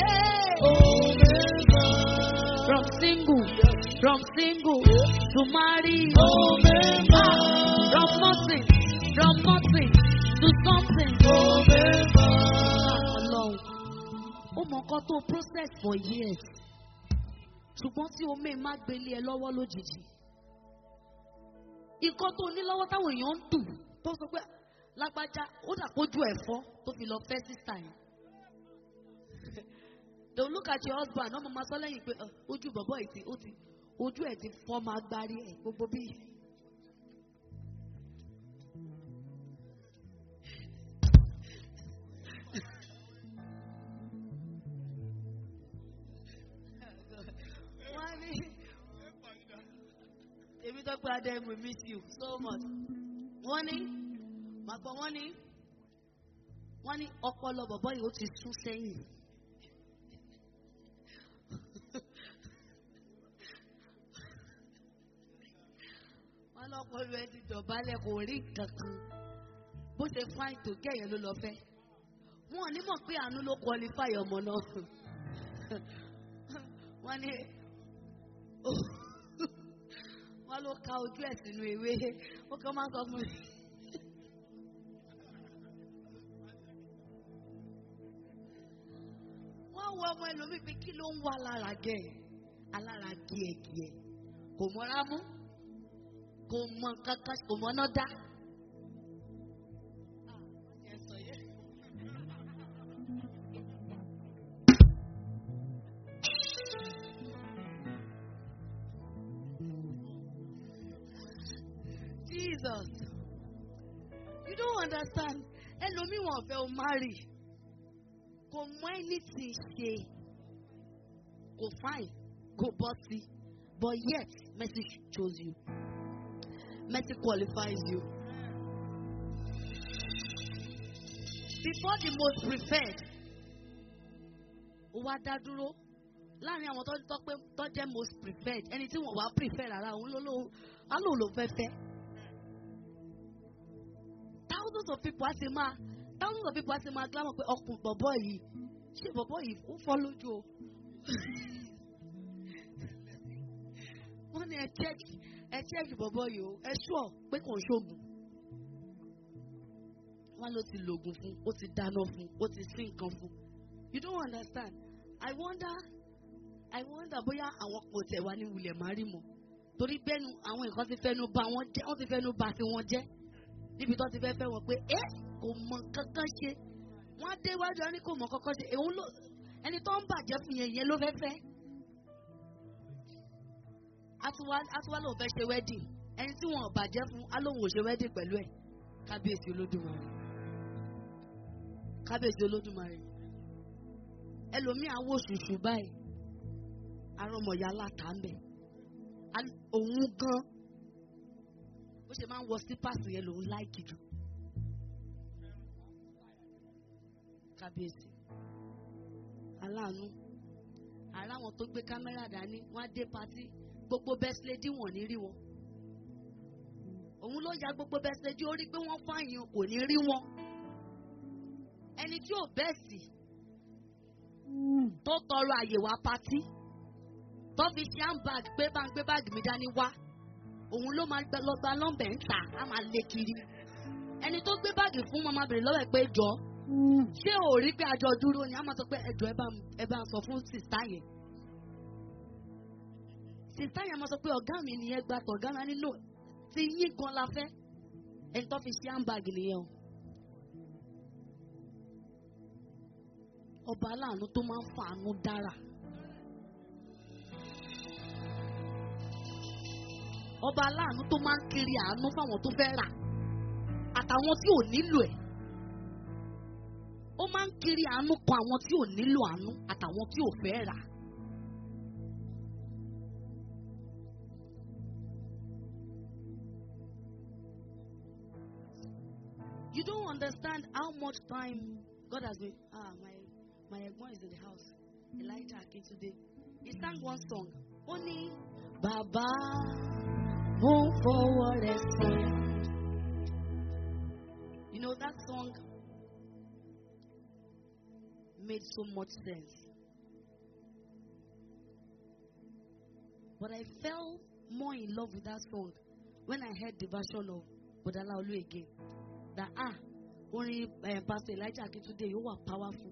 From single, from single to marry. From nothing, from nothing to something. Ọlọ́run, ó mọ nǹkan tó process for years. Ṣùgbọ́n tí omi má gbélé ẹ lọ́wọ́ lójijì. Nǹkan tó ní lọ́wọ́ táwọn èèyàn ń dùn tó sọ pé lágbájá ó dà kójú ẹ̀fọ́ tó fi lọ fẹ́ sísà yẹn. They will look at your husband, ọmọ máa sọ lẹ́yìn pé "Ah, ojú bọ̀bọ̀ yìí ti ó ti ojú ẹ̀ ti fọ́ máa gbárí ẹ̀ gbogbo bí. Wọ́n ní èmi tó pé adé we miss you so much. Wọ́n ní màá gbọ́ wọ́n ní wọ́n ní ọpọlọ bọ̀bọ̀ yìí ó ti sún sẹ́yìn. wọ́n lọ́pọ̀lọ ẹ ti dọ̀bálẹ̀ kò rí nǹkan kan bó ṣe fáìn tó kẹ́yìn ló lọ fẹ́. wọn ò ní mọ̀ pé àánú ló qualify ọmọ náà. wọ́n ní wọ́n ló ka ojú ẹ̀ sínú ewé ó kàn máa ń sọ fún mi. wọ́n wọ ọmọ ẹlòmíì pé kí ló ń wá lára gẹ̀ alára gíẹ̀gíẹ̀ kò mọ́ra mú kò mọ kankan kò mọ náà dá. Jesus, you don't understand. Ẹlòmíì wọn fẹ́ o marry. Kò mọ anything ṣe. Kò fine. Kò bọ́ sí. But yet, mercy chose you. Mercy qualifies you. Before the most preferred, ó wá dá dúró láàrin àwọn tó tọ́ pé tó jẹ́ most preferred ẹni tí wọ́n wá prefer rárá òun ló ló á lò ló fẹ́ fẹ́. Thousands of people á ti máa thousands of people á ti máa glámọ̀ pé ọkùnrin bọ̀bọ̀ yìí ṣé bọ̀bọ̀ yìí ó fọ́ lójú o. Wọ́n ní ẹ check ẹ check bọ̀bọ̀ yìí o ẹ sure pé kò ń ṣoògùn. Wọ́n ló ti lògùn fún ó ti dáná fún ó ti sí nǹkan fún. You don't understand. I wonder I wonder bóyá àwọn kò tẹ̀ wá ní wulẹ̀ má rí mọ́. Torí bẹ́nu àwọn nǹkan ti fẹ́nu bà wọ́n jẹ́ wọ́n ti fẹ́nu bà tí wọ́n jẹ́. Níbi tó ti fẹ́ fẹ́ wọn pé ẹ́ kò mọ kankan ṣe. Wọ́n á dé iwájú ẹni kò mọ kankan ṣe. Èwo ló ẹni tó ń bàjẹ́ fún yẹn yẹn ló fẹ́ fẹ́. Atuwa Atuwa lòun fẹ́ ṣe wedding. Ẹni tí wọn ò bàjẹ́ fún alóhùn ò ṣe wedding pẹ̀lú ẹ̀. Kábíyèsí Olódùmarè. Kábíyèsí Olódùmarè ẹlòmíì awo ṣùṣù báyìí arọmọya láta ń bẹ Al- òun gan bó ṣe máa ń wọ sípàsì yẹn lòun láìkì jù kábíyèsí aláàánú ara àwọn tó gbé kámẹ́rà dání wọ́n á dé patí gbogbo bẹ́sílẹ́dì wọ̀n ní rí wọn òun ló ya gbogbo bẹ́sílẹ́dì ó rí pé wọ́n fáyìn kò ní rí wọn ẹni tí ò bẹ́ẹ̀ sì tó tọrọ àyè wá patí tó fi ṣe handbag gbé bá ń gbé báàgì mi dání wá òun ló máa gbẹ- lọ gba nọ́mbẹ̀ ń tà á máa lé kiri ẹni tó gbé báàgì fún mọ́ máa bèrè lọ́wọ́ ẹ̀ pé jọ ṣé ò rí pé àjọ dúró ni a máa sọ pé ẹjọ ẹ bá ń- ẹ bá ń sọ fún sìstá yẹn sìstá yẹn máa sọ pé ọ̀gá mi nìyẹn gba tọ̀gá mi á ní no ti yín gan la fẹ́ ẹni tó fi ṣe handbag nìyẹn o. ọba aláàánú tó máa ń fàánú dára. ọba aláàánú tó máa ń kiri àánú fáwọn tó fẹ́ rà àtàwọn tí ò nílò ẹ̀. ó máa ń kiri àánú kan àwọn tí ò nílò àánú àtàwọn tí ò fẹ́ rà. You don't understand how much time God has been. Ah, my my ẹ̀gbọ́n is in the house. Elijah Akintunde. He sang one song. Ó ní bàbá mo ń fọwọ́ rẹ̀ sọ̀rọ̀. You know that song made so much sense. But I fell more in love with that song when I heard the version of Bodala Olu again. That ah, only uh, Pastor Elijah Akintunde, you were powerful.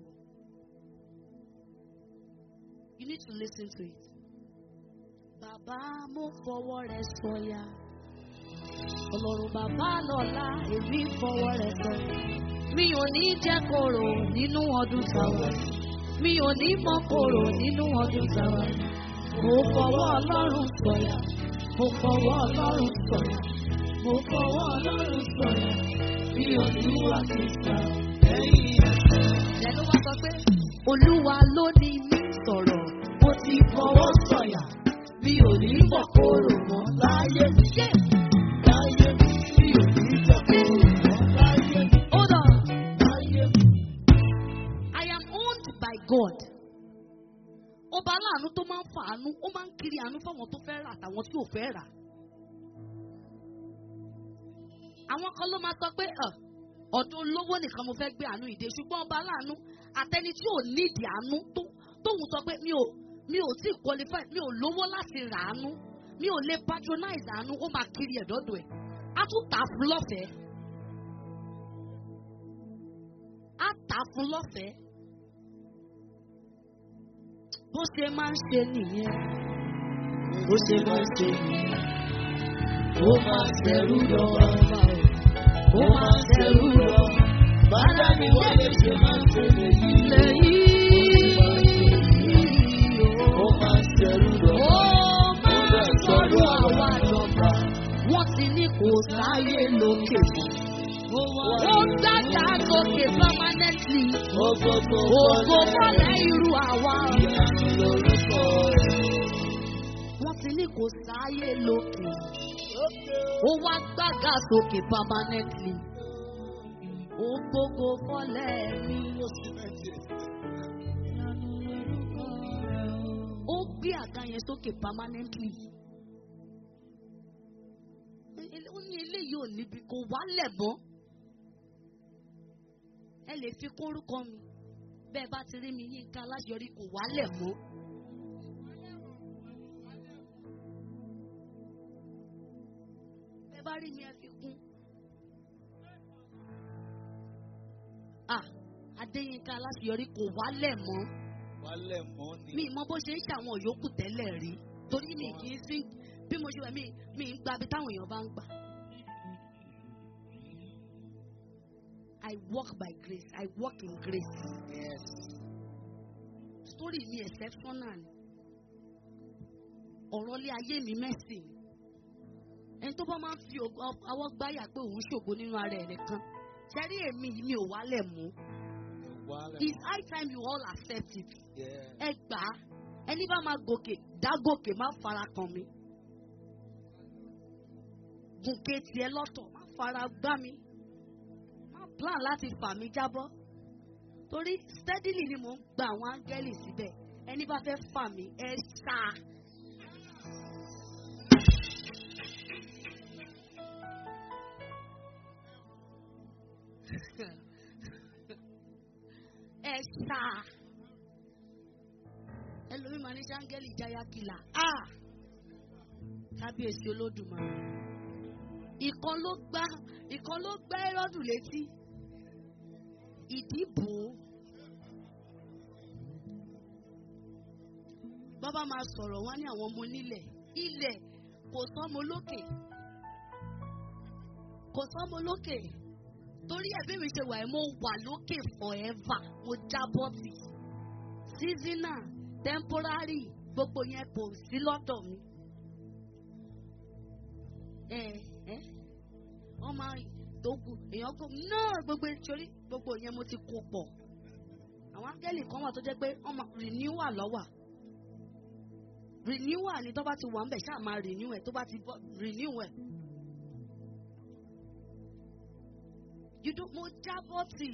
You need to listen to it. Bàbá mo fọwọ́ rẹ̀ sọ̀yà. Ọlọ́run bàbá lọ́la èmi fọwọ́ rẹ̀ sọ̀yà. Mi ò ní jẹ́ kòrò nínú ọdún tàwa. Mi ò ní mọ kòrò nínú ọdún tàwa. Mo fọwọ́ Ọlọ́run sọ̀yà. Mo fọwọ́ Ọlọ́run sọ̀yà. Mo fọwọ́ Ọlọ́run sọ̀yà. Mi ò ní wà kíkà. Ìyá ló wá sọ pé Olúwa ló ní mí sọ̀rọ̀. Mo ti fọwọ́ sọ̀yà. Mi ò ní mọ̀ kòrò mọ́ láyé mi. Láyé mi. Mi ò ní jẹ́ kòrò mọ́ láyé mi. Hold on. Láyé mi. I am owned by God. Ọba aláàánú tó máa ń fa àánú, ó máa ń kiri àánú fáwọn tó fẹ́ rà àtàwọn tí ò fẹ́ rà. Àwọn kan ló máa sọ pé "Ọ̀, ọ̀dọ̀ olówó nìkan mo fẹ́ gbé àánú ìdè ṣùgbọ́n ọba aláàánú àtẹni tí ò nídìí àánú tó tóun sọ pé mi ò mi ò tí qualify mi ò lówó láti rà àánú mi ò lè patronize àánú ó máa kiri ẹ̀dọ́dọ̀ ẹ̀ á tún tà á fún lọ́fẹ̀ẹ́ á tà á fún lọ́fẹ̀ẹ́ bó ṣe máa ń ṣe nìyẹn bó ṣe máa ń ṣe nìyẹn ó máa ṣẹ̀rú lọ ọba o ó máa ṣẹ̀rú lọ bàdá ni wọ́n lè ṣe máa ń ṣe lèyí lèyí ó máa ṣẹ̀rú lọ ó máa ṣẹ̀rú àwa lọ́ba wọ́n ti ní kò sáyé lókè ó gbàgbà sókè permanently ògo mọ́lẹ̀ irú àwa wọ́n ti ní kò sáyé lókè ó wá gbàgà sókè permanently ó gbogbo fọlẹ́ mi ó gbé àga yẹn sókè permanently ó ní eléyìí ò níbi kò wálẹ̀ mọ́ ẹ lè fi kórúkọ mi bẹ́ẹ̀ bá ti rí mi yínká aláṣeyọrí kò wálẹ̀ mọ́. bẹ́ẹ̀ bá rí mi ẹ fi kún. Ah, Adéyínká aláṣeyọrí kò wálẹ̀ mọ́. Wálẹ̀ mọ́ ni. Mi mọ bó ṣe ń ṣàwọn yòókù tẹ́lẹ̀ rí. Torí mi kì í sí bí mo ṣe wẹ̀ mí mi ń gba bí táwọn èèyàn bá ń gbà. I walk by grace. I walk in grace. Yes. Story mi exceptional ni. Ọ̀rọ̀ ilé ayé mi mẹ́sìn. Ẹni tó bá máa ń fi ògo- ọwọ́ gbáyà pé òun ṣògo nínú ara ẹ̀ nìkan. Ṣẹ́rí èmi yìí mi ò wálẹ̀ mú. Wálẹ̀ It's mọ́. high time you all accept it. Yeah. Ẹ gbà á. Ẹni bá máa gòkè, dá gòkè, má fara kàn mí. Gòkè tiẹ̀ lọ́tọ̀, má fara gbá mi. Má plan láti fà mí jábọ́. Torí steadily ni mò ń gba àwọn áńgẹ́lì síbẹ̀. Ẹni bá fẹ́ fà mí, ẹ sá. Ẹ sá. Ẹlòmíì máa ní sáńgẹ́lì jáyá kìlà. Ah! Kábíyèsí olódùmarè. Ìkan ló gbá ìkan ló gbá Ẹ́rọ́dù létí. Ìdìbò. Bàbá máa sọ̀rọ̀ wá ní àwọn ọmọ onílẹ̀. Ilẹ̀ kò sọ́mọ lókè. kò sọ́mọ lókè torí ẹ̀bí mi ṣe wà ẹ́ mo wà lókè forever mo jábọ́ tì seasonal temporary gbogbo yẹn kò sí lọ́dọ̀ mi. ẹ ẹ wọ́n máa tó kù èèyàn kò náà gbogbo ìṣòrí gbogbo yẹn mo ti kó pọ̀ àwọn áńgẹ́lì kan wà tó jẹ́ pé wọ́n máa renewal lọ́wà renewal ni tó bá ti wà ń bẹ̀ ṣáà máa renew ẹ̀ tó bá ti bọ́ renew ẹ̀. you don't mo jábọ́ tì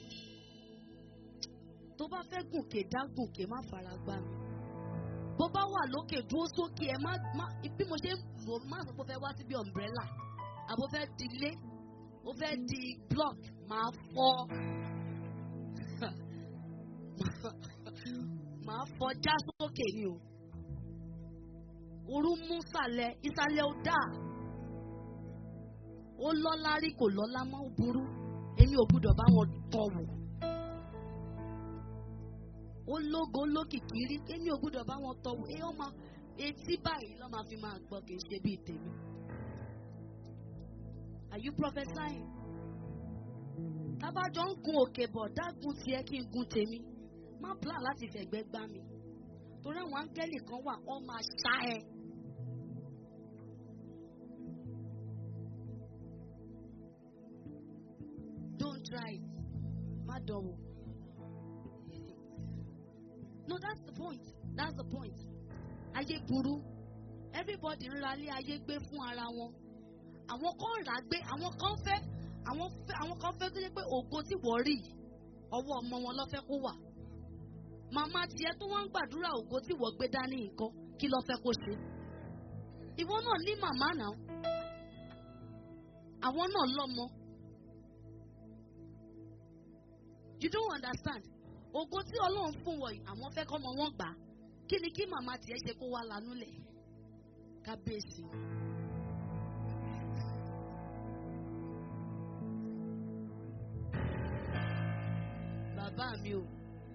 tó bá fẹ́ gùnkè dá gùnkè má fara gbá mi bó bá wà lókè dúró sókè ẹ má má bí mo ṣe ń lò má sọ pé ó fẹ́ wá síbi umbrella àbó fẹ́ di ilé ó fẹ́ di block máa fọ́ máa fọ́ já sókè ni o orú mú sàlẹ̀ ìsàlẹ̀ ó dà ó lọ́lá rí kò lọ́lá mọ́ ó burú èmi ò gbúdọ̀ bá wọn tọ̀ wò ó lógo lókìkí rí èmi ò gbúdọ̀ bá wọn tọ̀ wò ẹ ọmọ etí báyìí lọ́ máa fi máa gbọ́ kì í ṣe bíi tèmi. Are you prophesying? Tábàjọ́ ń gun òkè bọ̀ dágun tiẹ̀ kí n gun tèmi. Má plan láti fẹ̀gbẹ́ gbá mi. Torí àwọn áńgẹ́lì kan wà, wọ́n máa ṣá ẹ. Don't try it. Má dánwò. No, that's the point. That's the point. Ayé burú. Everybody ń ra ilé ayé gbé fún ara wọn àwọn kan rà gbé àwọn kan fẹ́ àwọn fẹ́ àwọn kan fẹ́ tó yẹ pé ògo tí wọ́n rí yìí ọwọ́ ọmọ wọn ló fẹ́ kó wà màmá tiẹ̀ tó wọ́n ń gbàdúrà ògo tí wọ́n gbé dání nǹkan kí ló fẹ́ kó ṣe ìwọ náà ní màmá náà àwọn náà lọ́mọ you don't understand ògo tí ọlọ́run fún wọ̀ yìí àwọn fẹ́ kọ́mọ wọn gbà kí ni kí màmá tiẹ̀ ṣe kó wá lanú lẹ̀ kábíyèsí. bàbá mi o.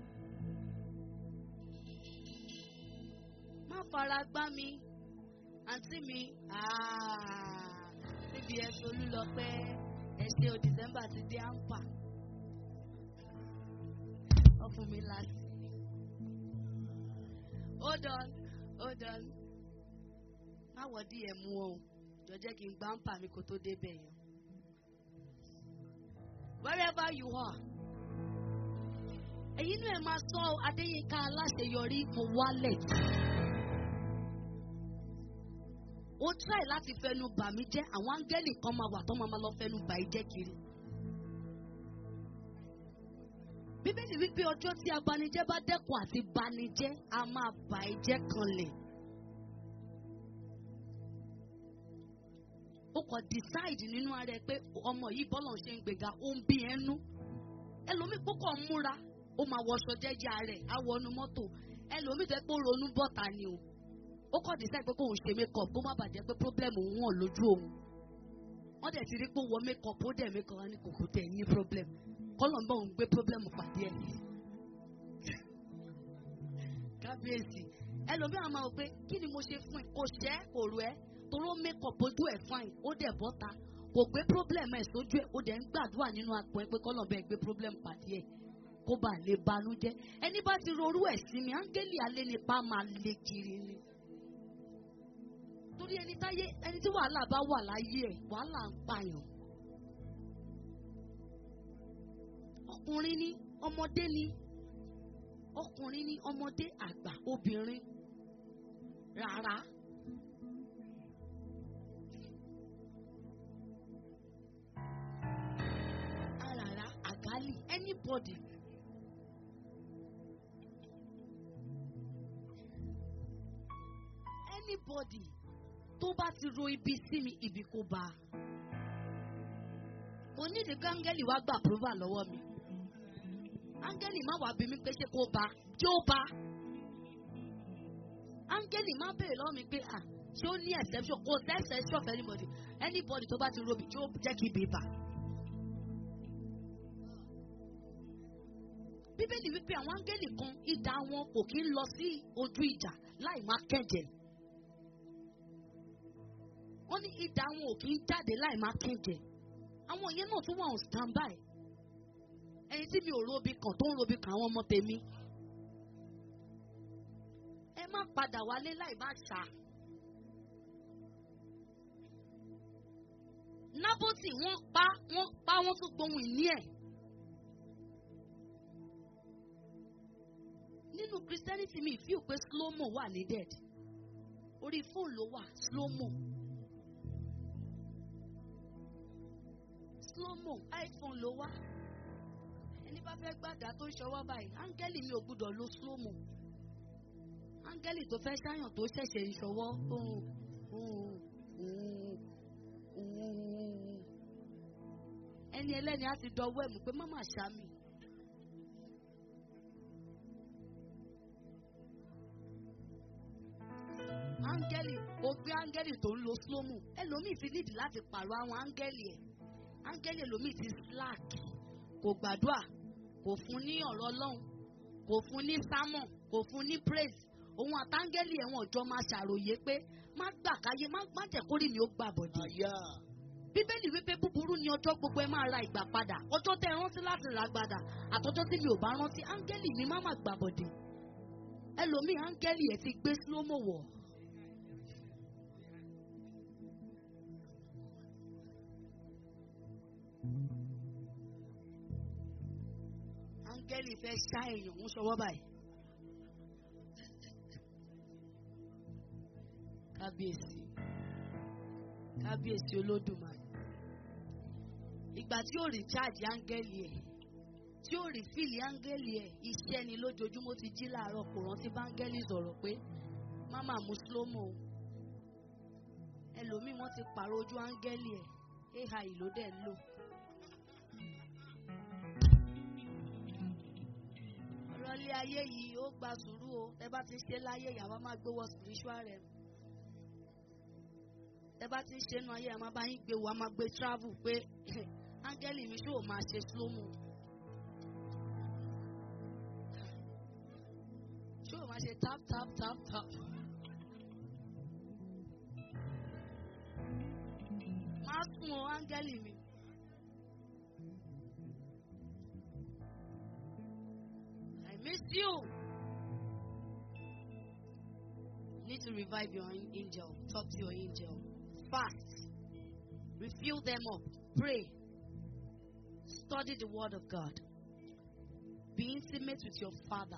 Má fara gbá mi, àǹtí mi, níbi ẹ̀sùn olúlọpẹ́ ẹ̀ṣẹ̀ o December ti dé àǹpà. Wọ́n fún mi láti. Hold on, hold on. Má wọ díẹ̀ mú o, jọ jẹ́ kí n gbá àǹpà mi kó tó débẹ̀ yẹn. Wherever you are èyí náà ẹ máa sọ adéyínká aláṣeyọrí mo wálẹ̀. ó try láti fẹnu bà mí jẹ́ àwọn áńgẹ́lì kan máa wà tó máa ma lọ fẹnu bà í jẹ́ kiri. bíbélì wípé ọjọ́ tí abanijẹ́ bá dẹ́kun àti banijẹ́ a máa bà í jẹ́ kanlẹ̀. ó kàn decide nínú ara ẹ pé ọmọ yìí bọ́lọ̀ ṣe ń gbéga ó ń bí ẹnu ẹlòmíì púpọ̀ ń múra ó máa wọṣọ jẹ́jẹ́ rẹ̀ á wọnú mọ́tò ẹlòmíì tẹ́ pé ó ronú bọ́ta ni o ó kọ́ dísẹ́ pé kóun ṣe makeup kó má bàjẹ́ pé problem òun hàn lójú òun wọ́n dẹ̀ ti rí pé ó wọ makeup ó dẹ̀ makeup wá ní kòkó tẹ̀ ní problem kọ́lọ̀ ń bọ̀ òun gbé problem pàdé ẹ̀ kábíyèsí ẹlòmíì àwọn máa wò pé kí ni mo ṣe fún ẹ kò ṣẹ́ kò rú ẹ toró makeup ojú ẹ̀ fine ó dẹ̀ bọ́ta kò gbé problem ẹ̀ sójú ẹ̀ ó dẹ̀ ń gbàdúrà nínú apò ẹ pé kọ́lọ̀ bẹ́ẹ̀ gbé problem pàdé ẹ̀ kó bá lè banújẹ́ ẹni bá ti rorú ẹ̀ sí mi áńgẹ́lì alẹ́ nípa máa lé kiri ni. torí ẹni táyé ẹni tí wàhálà bá wà láyé ẹ̀ wàhálà ń pààyàn. ọkùnrin ni ọmọdé ni ọkùnrin ni ọmọdé àgbà obìnrin rárá. Arara, àgálì, anybody. Anybody tó bá ti ro ibi sí mi, ibi kò bá. Mo ní ìdíkọ́ áńgẹ́lì wá gba approval lọ́wọ́ mi. Áńgẹ́lì má wàá bí mi pé ṣé kò bá, tí ó bá. Áńgẹ́lì má béèrè lọ́wọ́ mi pé à ṣé ó ní exception kò sí exception for anybody. Anybody tó bá ti ro ibi tí ó jẹ́ kí ibi bá. bíbélì wípé àwọn áńgẹ́lì kan idà wọn kò kí ń lọ sí ojú ìjà láì má kẹ̀jẹ̀. wọ́n ní idà wọn ò kí ń jáde láì má kẹ̀jẹ̀. àwọn yẹn náà tún wà on standby ẹni tí mi ò robi kàn tó ń robi kàn àwọn ọmọ tèmi ẹ má padà wálé láì bá ṣá nábòtì wọ́n pa wọ́n pa wọ́n tún gbohun ìní ẹ̀ nínú christianity mi fíò pé slow mo wà needed orí fóònù ló wà slow mo slow mo iphone ló wà ẹni bá fẹ́ gbàdá tó ń ṣọwọ́ báyìí áńgẹ́lì mi ò gbúdọ̀ lo slow mo áńgẹ́lì tó fẹ́ ṣáyàn tó ṣẹ̀ṣẹ̀ ń ṣọwọ́ ohun ohun ohun ohun ẹni ẹlẹ́ni á ti dọwọ́ ẹ̀mú pé má má ṣá mi. áńgẹ́lì ó gbé áńgẹ́lì tó ń lo slomo ẹlòmíì ti nídìí láti pààrọ̀ àwọn áńgẹ́lì ẹ̀ áńgẹ́lì ẹlòmíì ti slack kò gbàdúrà kò fún ní ọ̀rọ̀ ọlọ́run kò fún ní sermon kò fún ní praise òun àtàngẹ́lì ẹ̀wọ̀n ọjọ́ máa ṣàròyé pé má gbà káyé má má jẹ́ kórìí ni ó gbà bọ̀dé Àyà. bíbélì wípé búburú ni ọjọ́ gbogbo ẹ máa ra ìgbà padà ọjọ́ tẹ ẹ rántí láti rà padà àtọjọ́ tí mi ò bá rántí áńgẹ́lì mi má má gbà bọ̀dé ẹlòmíì áńgẹ́lì ẹ ti gbé slomo wọ̀ áńgẹ́lì fẹ́ ṣá èèyàn ń ṣọwọ́ báyìí. kábíyèsí kábíyèsí olódùmarè ìgbà tí ó rí cháàjì áńgẹ́lì ẹ̀ tí ó rí fíìlì áńgẹ́lì ẹ̀ iṣẹ́ ni lójoojúmọ́ ti jí láàárọ̀ kò rántí báńgẹ́lì sọ̀rọ̀ pé máma mú slomo o ẹlòmíì wọ́n ti pààrọ̀ ojú áńgẹ́lì ẹ̀ ai ló dẹ̀ ń lò. ọ̀rọ̀ ilé ayé yìí ó gba sùúrù o ẹ bá ti ṣe láyé ìyàwó máa gbé wọ spiritual rẹ ẹ bá ti ṣe nu ayé ẹ máa bá yín gbé wọ a máa gbé travel pé áńgẹ́lì mi ṣó máa ṣe slow mo ṣó máa ṣe tap tap tap tap máa sùn o áńgẹ́lì mi. I miss you. Need to revive your an- angel. Talk to your angel. Fast. Refill them up. Pray. Study the word of God. Be intimate with your father.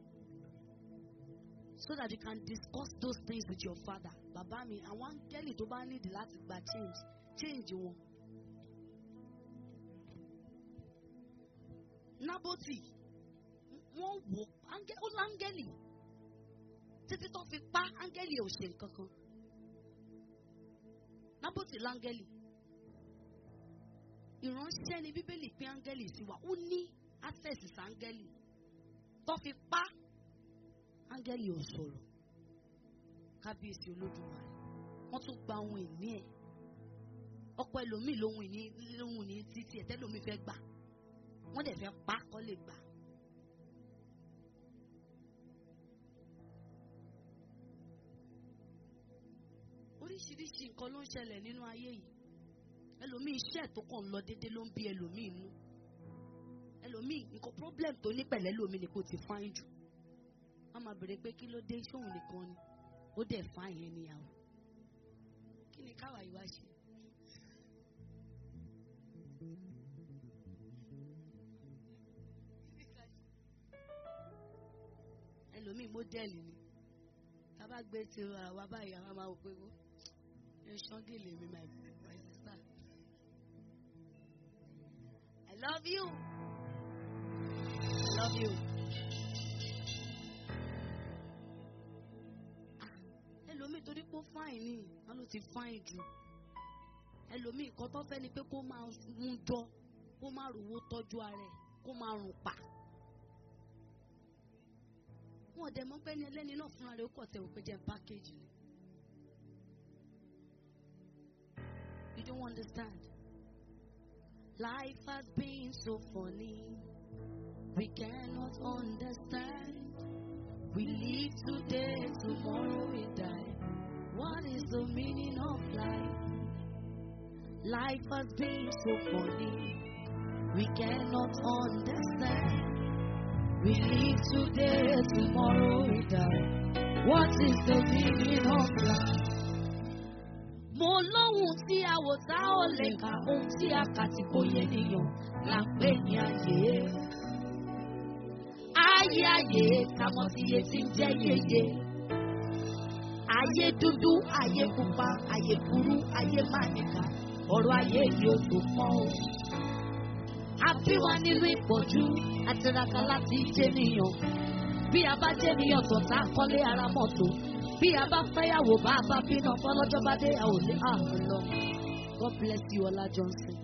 So that you can discuss those things with your father. Bàbá mi, àwọn áńgẹ́lì tó bá nídìí láti gba change, change wọn. Nábòtì, wọ́n wò áńgẹ́- ó láńgẹ́lì títí tó fi pa áńgẹ́lì ò ṣe nǹkan kan nábòtì láńgẹ́lì ìránṣẹ́ ni bíbélì pín áńgẹ́lì sí wa ó ní access sí áńgẹ́lì tó fi pa áńgẹ́lì ò sọ̀rọ̀ kábíyèsí olódùmarè wọ́n tún gba ohun ìní ẹ̀ ọ̀pọ̀ ẹlòmíì lóhun ìní lóhun ìní títí ẹ̀ tẹ́lòmíì fẹ́ gbà wọ́n dẹ̀ fẹ́ pa kọ́ lè gbà. oríṣiríṣi nǹkan ló ń ṣẹlẹ̀ nínú ayé yìí ẹlòmíì iṣẹ́ tó kàn ń lọ déédéé ló ń bí ẹlòmíì inú ẹlòmíì nǹkan problem tó ní pẹ̀lẹ́ lómi ni kò ti fáyín jù wọ́n máa bèrè pé kí ló dé sóhun nìkan ni ó dẹ̀ fáyín yẹn níyàwó kí ni káwa yìí wá ṣe. ẹlòmíì mọ́dẹ́lì ni tá a bá gbé ti àwa báyìí àwa máa wò pé wó ẹ ṣọ́ngìlì mi my my sister I love you I love you. Ah, ẹlòmíì torí pé ó fáìn ní wọn ló ti fáìn jù ẹlòmíì kan tó fẹ́ ni pé kó máa ń jọ kó máa rówó tọ́jú ara ẹ̀ kó máa rùn pa wọn dẹ̀ mọ̀ pé ní ẹlẹ́ni náà fúnra rẹ̀ ó kọ̀ tẹ̀ wò pé jẹ́ pákéjì ni. You don't understand. Life has been so funny. We cannot understand. We live today, tomorrow we die. What is the meaning of life? Life has been so funny. We cannot understand. We live today, tomorrow we die. What is the meaning of life? Mo lóhun tí a wò tá ò lè kà ohun tí a kà tí kò yé nìyàn là ń pè ní ayé. Ayé ayé kàmọ́ sí iye tí ń jẹ́ yeye. Ayé dúdú, ayé pupa, ayé burú, ayé mánìkà. Ọ̀rọ̀ ayé yìí ó tó pọ́n o. A bí wa nínú ìpọ́jú, àtiraka láti jẹ́niyàn. Bí a bá jẹ́niyàn tó tá a kọ́lé ara mọ́tò. Bí a bá fẹ́yàwó bá a bá bínú fọlọ́jọ́ bá dé a ò lé àrùn lọ. God bless you, Ọlá Johnson.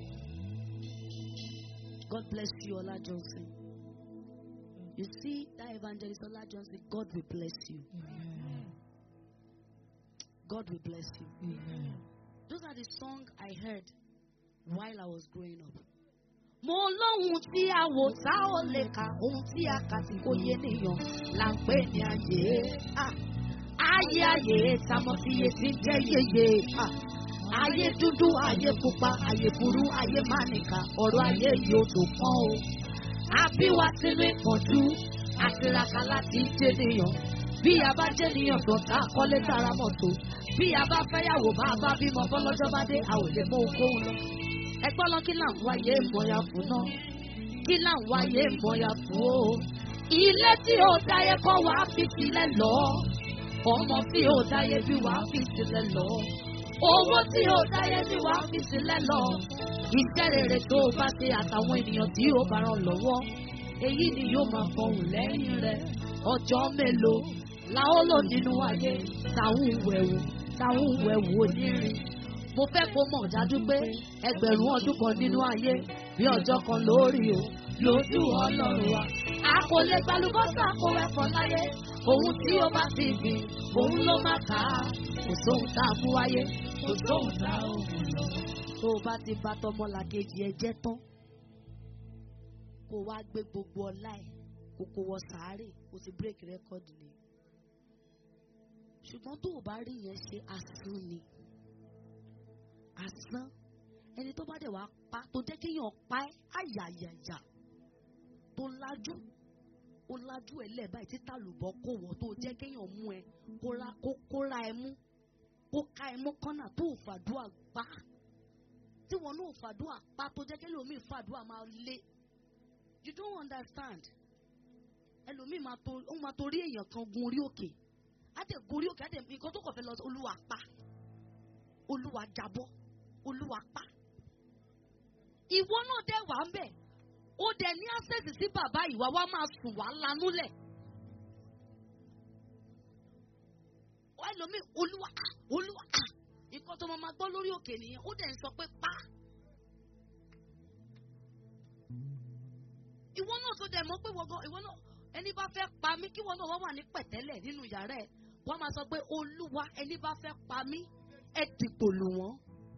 God bless you, Ọlá Johnson. You see that evangelist Ọlá Johnson, God will bless you. God will bless you. Those are the songs I heard while I was growing up. Mo lóhun tí a wò tá ò lè kà, ohun tí a kà tí kò yé nìyàn là ń pè ní ayé. Ah, Ayé ayé tamọ́ sí iye tí ń jẹ́ yeye. Ah, Ayé dúdú, ayé pupa, ayé burú, ayé mánìkà, ọ̀rọ̀ ayé yóò tó pọ́n o. Àbí wa sínú ìpọ́njú, àtiraka láti jẹ́nìyàn. Bí a bá jẹ́nìyàn tó ta kọ́lé tara mọ́tò. Bí a bá fẹ́yàwó bá a bá bímọ bọ́lọ́jọ́ bá dé, a ò lè mú ohunkóhun lọ. Ẹgbọ́n lọ kí là ń wáyé ìmọ̀ya fún náà. Kí là ń wáyé ìmọ̀ya fún o. Ilé tí ó dáyé kọ́ wá fi sílẹ̀ lọ. Ọmọ tí ó dáyé bí wá fi sílẹ̀ lọ. Owó tí ó dáyé bí wá fi sílẹ̀ lọ. Iṣẹ́ rere tó o bá ṣe àtàwọn ènìyàn tí ó bá ràn lọ́wọ́. Èyí ni yóò máa fọhùn lẹ́yìn rẹ̀. Ọjọ́ mélòó la ó lò nínú ayé táwọn wẹ̀wù táwọn wẹ̀wù onírin. Mo fẹ́ kó mọ̀ dájú pé ẹgbẹ̀rún ọdún kan nínú ayé bí ọjọ́ kan lórí o lójú ọlọ́run wa. A kò lè gbalùbọ́sà kó ẹ̀fọ́ láyé. Òun tí ó bá ti gbìn, òun ló máa kà á. Kò sóhun tá a mú wáyé, kò sóhun tá a ò mú lọ. Tó o bá ti bá tọmọlàkejì ẹ jẹ́ tán, kó o wá gbé gbogbo ọlá ẹ̀ kó kó wọ sàárè, kó o ti bírèkì rẹ́kọ̀dì ni. Ṣùgbọ́n tó o bá rí yẹn ṣe asán ni asán ẹni tó bá dẹ̀ wá pa tó jẹ́ kéèyàn pa ẹ́ àyàyàyà tó lájú ó lájú ẹ lẹ́ẹ̀bá yìí títà lùbọ́ kó wọ́ tó jẹ́ kéèyàn mú ẹ kó ra kó kó ra ẹ mú kó ká ẹ mú kọ́nà tó ò fàdúrà pa tí wọn náà fàdúrà pa tó jẹ́ kéèyàn omi fàdúrà máa lé you don't understand ẹlòmíì máa to ó máa torí èèyàn kan gun orí òkè á dẹ̀ gun orí òkè á dẹ̀ nǹkan tó kàn fẹ́ lọ sí olúwa pa olúwa jábọ́ olúwa pa. ìwọ náà dẹ̀ wà ń bẹ̀ ó dẹ̀ ní access sí bàbá ìwà wa máa sùn wá lanúlẹ̀. ẹlòmíì olúwa ah, olúwa ah. nǹkan tó máa ma gbọ́ lórí òkè nìyẹn ó dẹ̀ ń sọ pé pa. ìwọ náà tó dẹ̀ mọ̀ pé wọ́gán ìwọ náà ẹni bá fẹ́ pa mí kí wọ́n náà wọ́n wà ní pẹ̀tẹ́lẹ̀ nínú yàrá ẹ̀ wọ́n máa sọ pé olúwa ẹni bá fẹ́ pa mí ẹ dìbò lù wọ́n.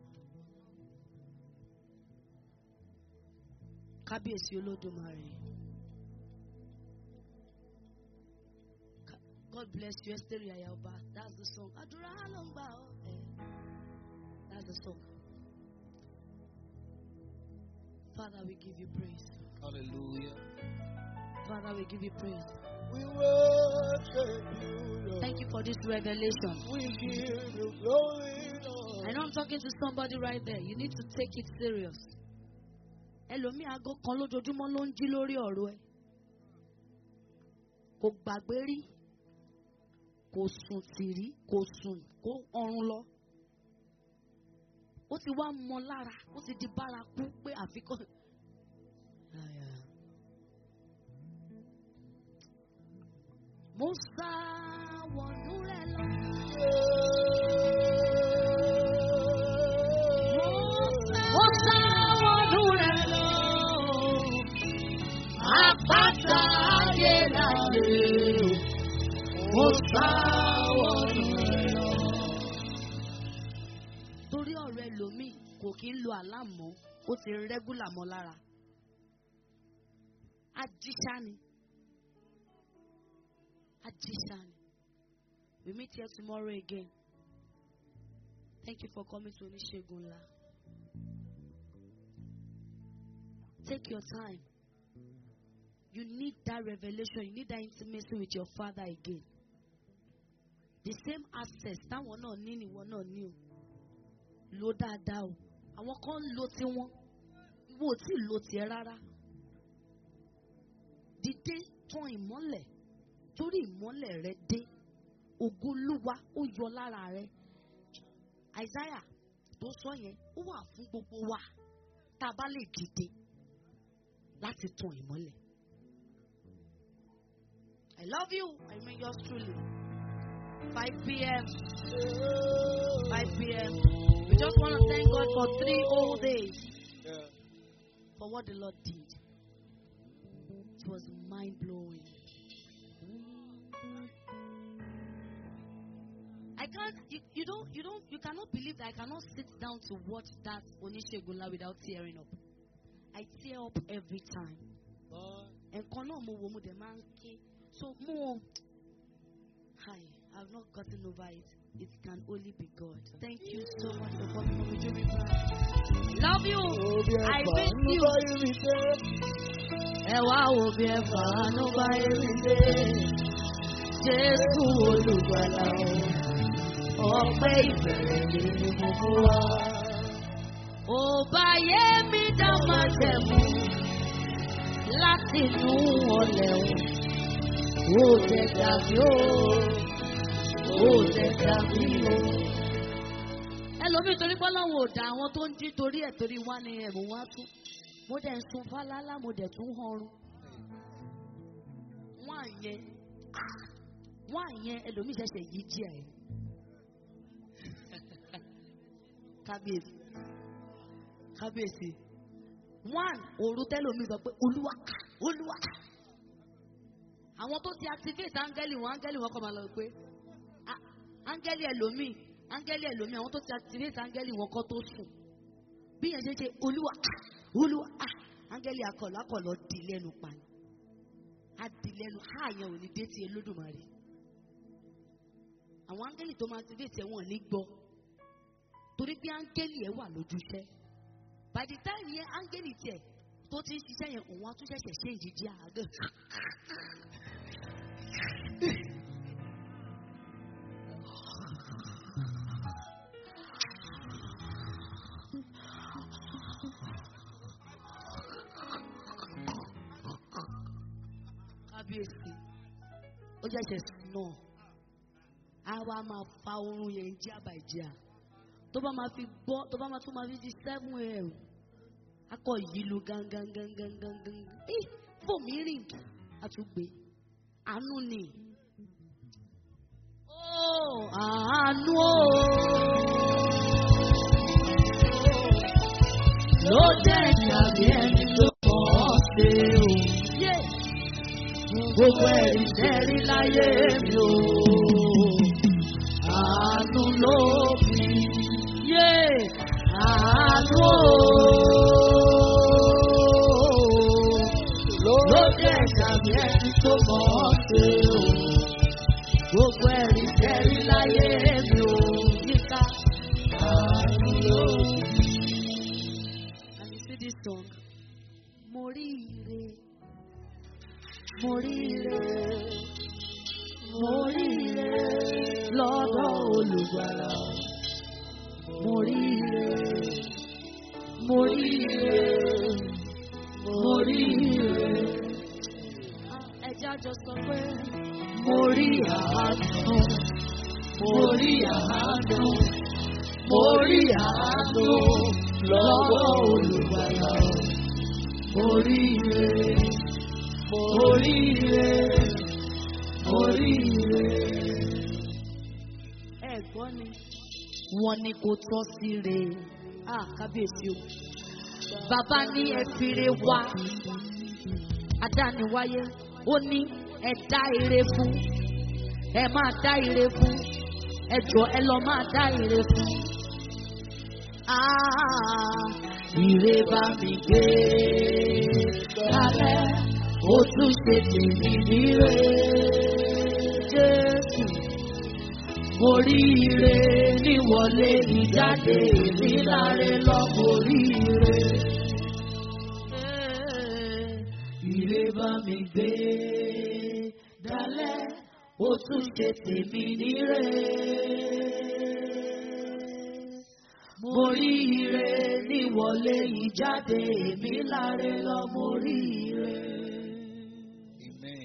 kábíyèsí olódùmarè. Ka- God bless you Esther Yayaoba that's the song. àdúrà ló ń gbà ọ́ ẹ̀ that's the song. Father we give you praise. Hallelujah. Father we give you praise. We worship you, Lord. Thank you for this revelation. We give you glory, Lord. I know I'm talking to somebody right there. You need to take it serious. Ẹlòmíì aago kan lójoojúmọ́ ló ń jí lórí ọ̀rọ̀ ẹ̀. Kò gbàgbé rí. Kò sùn tì rí. Kò sùn kó ọrùn lọ. Ó ti wá mọ lára. Ó ti di bárakú pé àfikún. Àyà. Mo sá wọnú rẹ̀ lọ. Mo sá wọnú rẹ̀ lọ. Àpáta ayérayé. Mo sá wọnú rẹ̀ lọ. Torí ọ̀rọ̀ ẹlòmíì kò kí ń lo àlámọ́, ó ti rẹ́gúlà mọ́ lára. Ajíṣá ni. Ajíṣá ni. We meet here tomorrow again. Thank you for coming to Oníṣègùn ńlá. Take your time. You need that revelation. You need that intimacy with your father again. The same access táwọn náà ní nìwọ náà ní o. Lo dáadáa o. Àwọn kan ń lo tiwọn. Ìwọ ò tí ì lo tiẹ̀ rárá. Dìde tán ìmọ́lẹ̀. Torí ìmọ́lẹ̀ rẹ dé. Ògo Olúwa ó yọ lára rẹ. Isaiah tó sọ yẹn ó wà fún gbogbo wa tá a bá lè dìde láti tan ìmọ́lẹ̀. I love you. I mean yours truly. 5 p.m. 5 p.m. We just want to thank God for three whole days for what the Lord did. It was mind blowing. I can't. You, you don't. You don't. You cannot believe that I cannot sit down to watch that Onisegula without tearing up. I tear up every time. Nǹkan náà mo wo mo dẹ̀ máa ń ké. So mo. Hi, I've not gotten over it. It can only be God. Thank you so much for coming on with me. Love you. I miss you. Ẹ wá wo bí ẹ fàánú bá èmi dé. Jésù olùgbàlà o, ọpẹ́ ìbẹ̀rẹ̀ ni mo mú wá. Ò bá yé mi dá máa tẹ̀mú láti inú ọlẹ̀ o. Ó tẹ̀ dàbí o, ó tẹ̀ dàbí o. Ẹlòmíì torí pé Ọlọ́run ò dá àwọn tó ń jí torí ẹ̀ torí wá ní ẹ̀bùn wá tún. Mo dẹ̀ ń sun fálálá, mo dẹ̀ tún họrun. Wọ́n àyẹn wọ́n àyẹn ẹlòmíì ṣẹ̀ṣẹ̀ yí jí ẹ̀. Kábíyèsí. Kábíyèsí. One òru tẹ́lòmíì sọ pé Olúwa Olúwa. Àwọn tó ti activate áńgẹ́lì wọn áńgẹ́lì wọn kọ́ máa lọ pé "Ah, áńgẹ́lì ẹlòmíì áńgẹ́lì ẹlòmíì àwọn tó ti activate áńgẹ́lì wọn kọ́ tó sùn. Bí yẹn ṣe ṣe Olúwa Olúwa ah, áńgẹ́lì akọ̀lọ́ akọ̀lọ́ di lẹ́nu pa ni. Á di lẹ́nu á yẹn ò ní dé ti Olódùmarè àwọn áńgẹ́lì tó máa activate ẹ̀ wọ́n ní gbọ́ torí pé áńgẹ́lì ẹ̀ wà lójúṣẹ́ by the time yẹn áńgẹ́lì tiẹ̀ tó ti ń ṣiṣẹ́ yẹn òun á tún ṣẹ̀ṣẹ̀ ṣe ìdíjí àgẹ́. kábíyèsí ó ṣẹ̀ṣẹ̀ sùn náà a wá máa fa oorun yẹn jí àbàjẹ́ à tó bá máa fi gbọ́ tó bá máa tún máa fi di seven a.m. akọ yìí lu gangan gangan gangan ẹ fòmí rìn àtúgbè àánú ni ó àánú o ló jẹ́ ìjàmbí ẹni tó mọ̀ ọ́ ṣe o. Yeah gbogbo ẹ̀rí tẹ́rí láyé mi o. Àánú ló fi yé àánú o. Ló jẹ́ ìdàmí ẹni tó mọ̀ ọ́ ṣe o. Gbogbo ẹ̀rí tẹ́rí láyé mi o. Yíká àánú ló fi. And you see this song? Mo rí ire mo rí ire mo rí ire lọ́dọ̀ olùgbàlà mo rí ire mo rí ire mo rí ire. ẹja jọ sọ pé mo rí àánú mo rí àánú mo rí àánú lọ́dọ̀ olùgbàlà mo rí ire oríire oríire. ẹ gbọ́ ni wọ́n ní kò tọ́ sí re ah kábíyèsí o bàbá ní ẹ fire wá adániwáyé ó ní ẹ dá ire fún ẹ máa dá ire fún ẹ jọ ẹ lọ máa dá ire fún. Ah, ire bá mi gbé kalẹ̀ ó tún ṣe tèmi níre jésù oríire níwọlé ìjáde níláre lọ oríire. gbé dalẹ̀ ó tún ṣe tèmi nírè. Mo rí ire níwọlé ìjáde èmi láre lọ mo rí ire. Amen.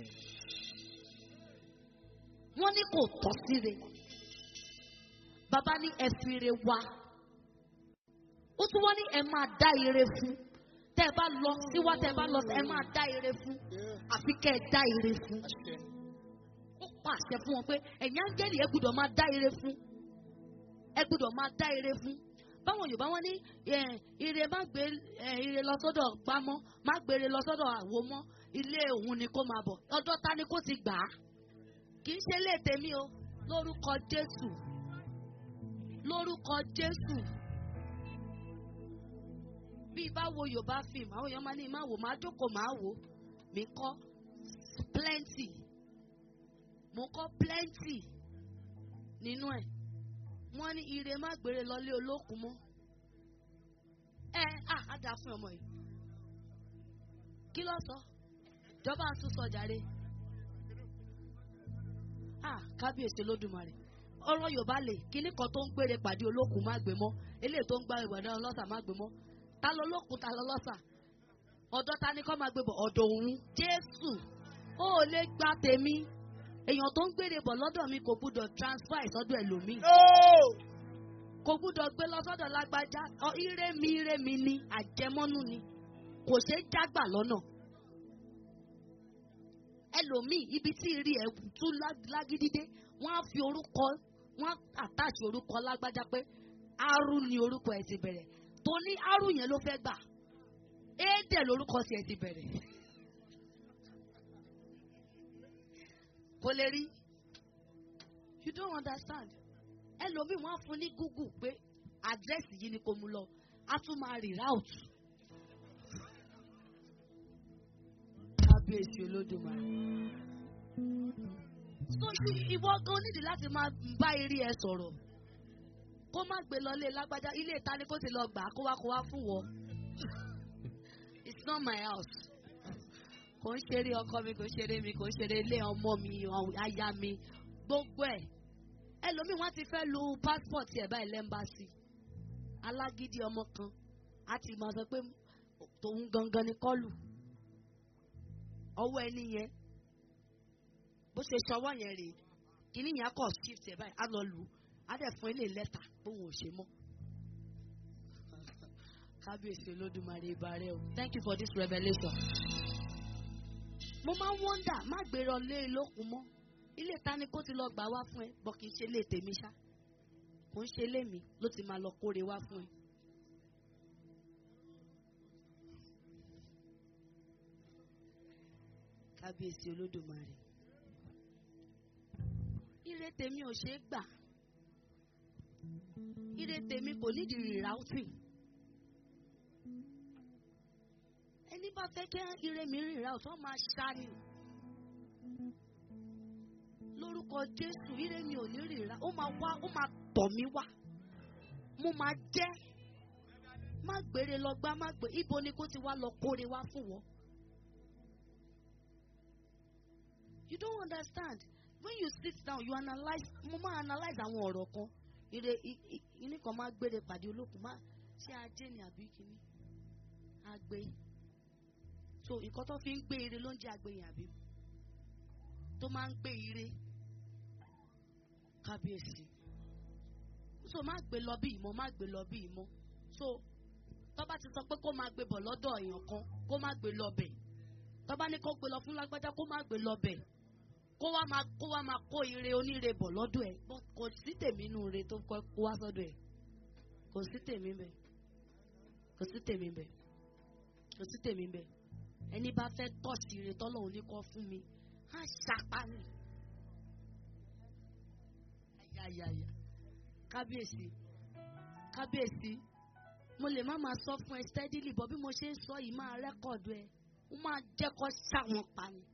wọ́n ní kò tọ́ síre bàbá ní ẹ fi ire wá ó tún wọ́n ní ẹ máa dá ire fún tẹ́ ẹ bá lọ síwá tẹ́ ẹ bá lọ ẹ máa dá ire fún àfi kẹ́ ẹ dá ire fún Àṣẹ. ó pàṣẹ fún wọn pé ẹ̀yin áńgẹ́lì ẹ gbọ́dọ̀ máa dá ire fún ẹ gbọ́dọ̀ máa dá ire fún báwọn yorùbá wọn ní ẹ, ire má gbé ẹ, ire lọ sọ́dọ̀ gbámọ́ má gbé ire lọ sọ́dọ̀ àwo mọ́ ilé òun ni kó máa bọ̀ ọ̀dọ̀ ta ni kó ti gbà á kì í ṣe ilé tèmi o lórúkọ jésù lórúkọ jésù bí bá wo yorùbá fíìmù àwọn èèyàn máa ní má wò má jókòó má wò mí kọ́ plenty mo kọ́ plenty nínú ẹ̀ wọ́n ní ire má gbére lọlé olókùn mọ́ ẹ à á dáa fún ọmọ yìí kí ló sọ ìjọba àtúnṣọ jàre ah kábíyèsí olódùmarè ọ̀rọ̀ yorùbá lè kíní kan tó ń gbére pàdé olókùn má gbé mọ́ eléyìí tó ń gbá ìwà náà lọ́sà má gbé mọ́ ta ló lókun ta ló lọ́sà ọ̀dọ̀ ta ni kọ́ máa gbé bọ̀ ọ̀dọ̀ òun jésù ó lè gba tèmi èèyàn tó ń gbére bọ̀ lọ́dọ̀ mi kò gbúdọ̀ transfer ìsọ́dọ̀ ẹlòmíì No. kò gbúdọ̀ gbé lọ sọ́dọ̀ lágbájá ọ ire mi ire mi ni àjẹmọ́nú ni kò ṣeé jágbà lọ́nà ẹlòmíì ibi tí ìrì ẹ̀ tún lá- lágídídé wọ́n á fi orúkọ wọ́n á àtàṣe orúkọ lágbájá pé aru ni orúkọ ẹ̀ ti bẹ̀rẹ̀ tó ní aru yẹn ló fẹ́ gbà éèdè lórúkọ sí ẹ̀ ti bẹ̀rẹ̀ kò lè rí you don't understand ẹlòmíì wọn á fún ní google pé àdírẹ́sì yìí ni kò mú lọ á tún máa rí route. kábíyèsí olódùmarè. so i- ìwọ gan nídìí láti máa bá eré ẹ sọ̀rọ̀ kó má gbé lọ ilé lágbájá ilé ìta ni kó ti lọ gbà á kó wá kó wá fún wọ. it's not my house. kò ń ṣeré ọkọ mi kò ń ṣeré mi kò ń ṣeré ilé ọmọ mi aya mi gbogbo ẹ̀ ẹlòmíì wọn ti fẹ́ lu passport ẹ̀ báyìí lẹ́mbàsì alágídí ọmọ kan á ti máa sọ pé tòun gangan ni kọlù ọwọ́ ẹni yẹn bó ṣe ṣọwọ́ yẹn rèé kìíní yẹn á kọ̀ shift ẹ̀ báyìí á lọ lù ú á dẹ̀ fún ilé lẹ́tà bóun ò ṣe mọ́ kábíyèsí olódùmarè ìbàrẹ̀ o thank you for this revelation mo máa ń wọ́ndà má gbèrò lé lókun mọ́ ilé ta ni kó ti lọ gbà wá fún ẹ bọ́ kì í ṣe ilé tèmi ṣá kò ń ṣe ilé mi ló ti máa lọ kóre wá fún ẹ. kábíyèsí olódùmarè ire tèmi ò ṣeé gbà ire tèmi kò nídìí rerouting ẹni bá fẹ́ kí ire mi reroute wọ́n máa ṣá ni lórúkọ jésù ire mi ò ní rìnrà ó máa wá ó máa tọ̀ mí wá mo máa jẹ́ má gbére lọ gbá má gbé ibo ni kó ti wá lọ kóre wá fún wọn. you don't understand when you sit down you analyse mo máa analyse àwọn ọ̀rọ̀ kan ire ìní kan máa gbére pàdé olókùn má ṣé ajé ni àbí kíní agbe so nǹkan tó fi ń gbé ire ló ń jẹ́ agbe yẹn àbí tó máa ń gbé ire kábíyèsí so má gbé lọ bí ìmọ̀ má gbé lọ bí ìmọ̀ so tọ́ba ti sọ pé kó máa gbé bọ̀ lọ́dọ̀ èèyàn kan kó má gbé lọ bẹ̀ tọ́ba ní kó gbé lọ fún lágbájá kó má gbé lọ bẹ̀ kó wá máa kó wá máa kó ire oníre bọ̀ lọ́dọ̀ ẹ̀ But kò sí tèmi inú ire tó kọ́ kó wá sọ́dọ̀ ẹ̀ kò sí tèmi bẹ̀ kò sí tèmi bẹ̀ kò sí tèmi bẹ̀ ẹni bá fẹ́ tọ̀sí ire tọ́lọ́hún ní kọ́ fún mi á ṣapá ni ayayaya kábíyèsí kábíyèsí mo lè má máa sọ fún ẹ steadily bọ́ bí mo ṣe ń sọ yìí máa rẹ́kọ̀dù ẹ ó máa jẹ́ kó ṣàwọn pa ni.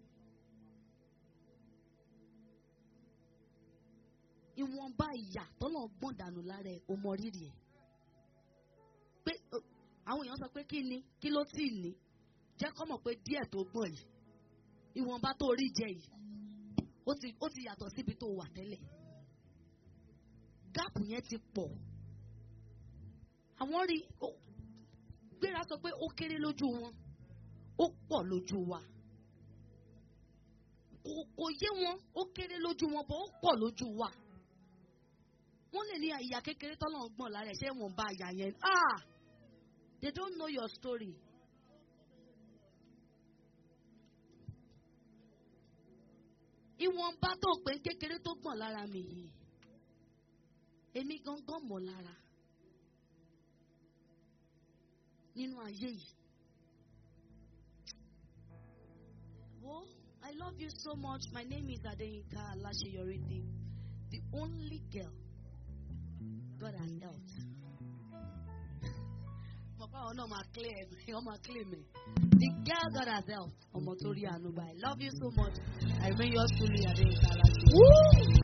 ìwọ̀nba ìyà tọ́lọ̀ gbọ̀n dànù lára ẹ̀ o mọ rírì ẹ̀ pé o- àwọn èèyàn sọ pé kí ni kí ló tì ní jẹ́ kọ́ mọ̀ pé díẹ̀ tó gbọ̀n yìí ìwọ̀nba tó rí jẹ yìí ó ti ó ti yàtọ̀ síbi tó wà tẹ́lẹ̀ gáàpù yẹn ti pọ̀ àwọn rí ó- gbéra sọ pé ó kéré lójú wọn ó pọ̀ lójú wa kò kò yé wọn ó kéré lójú wọn bọ́ ó pọ̀ lójú wa wọ́n lè ní ìyá kékeré tọ́lọ̀ ń gbọ̀n lára ẹ̀ ṣé wọ́n bá ìyá yẹn ah they don't know your story. ìwọ̀nba tó pé kékeré tó gbọ̀n lára mi yìí èmi gangan mọ̀ lára nínú ayé yìí. Wo, I love you so much. My name is Adeyinka Alasheyoride, the only girl God has helped. Bàbá àwọn náà máa clear ẹ̀ wọ́n máa clear mi. The girl God has helped. Ọmọ tó rí àánú báyìí. I love you so much. I remain yours truly Adeyinka Alasheyoride.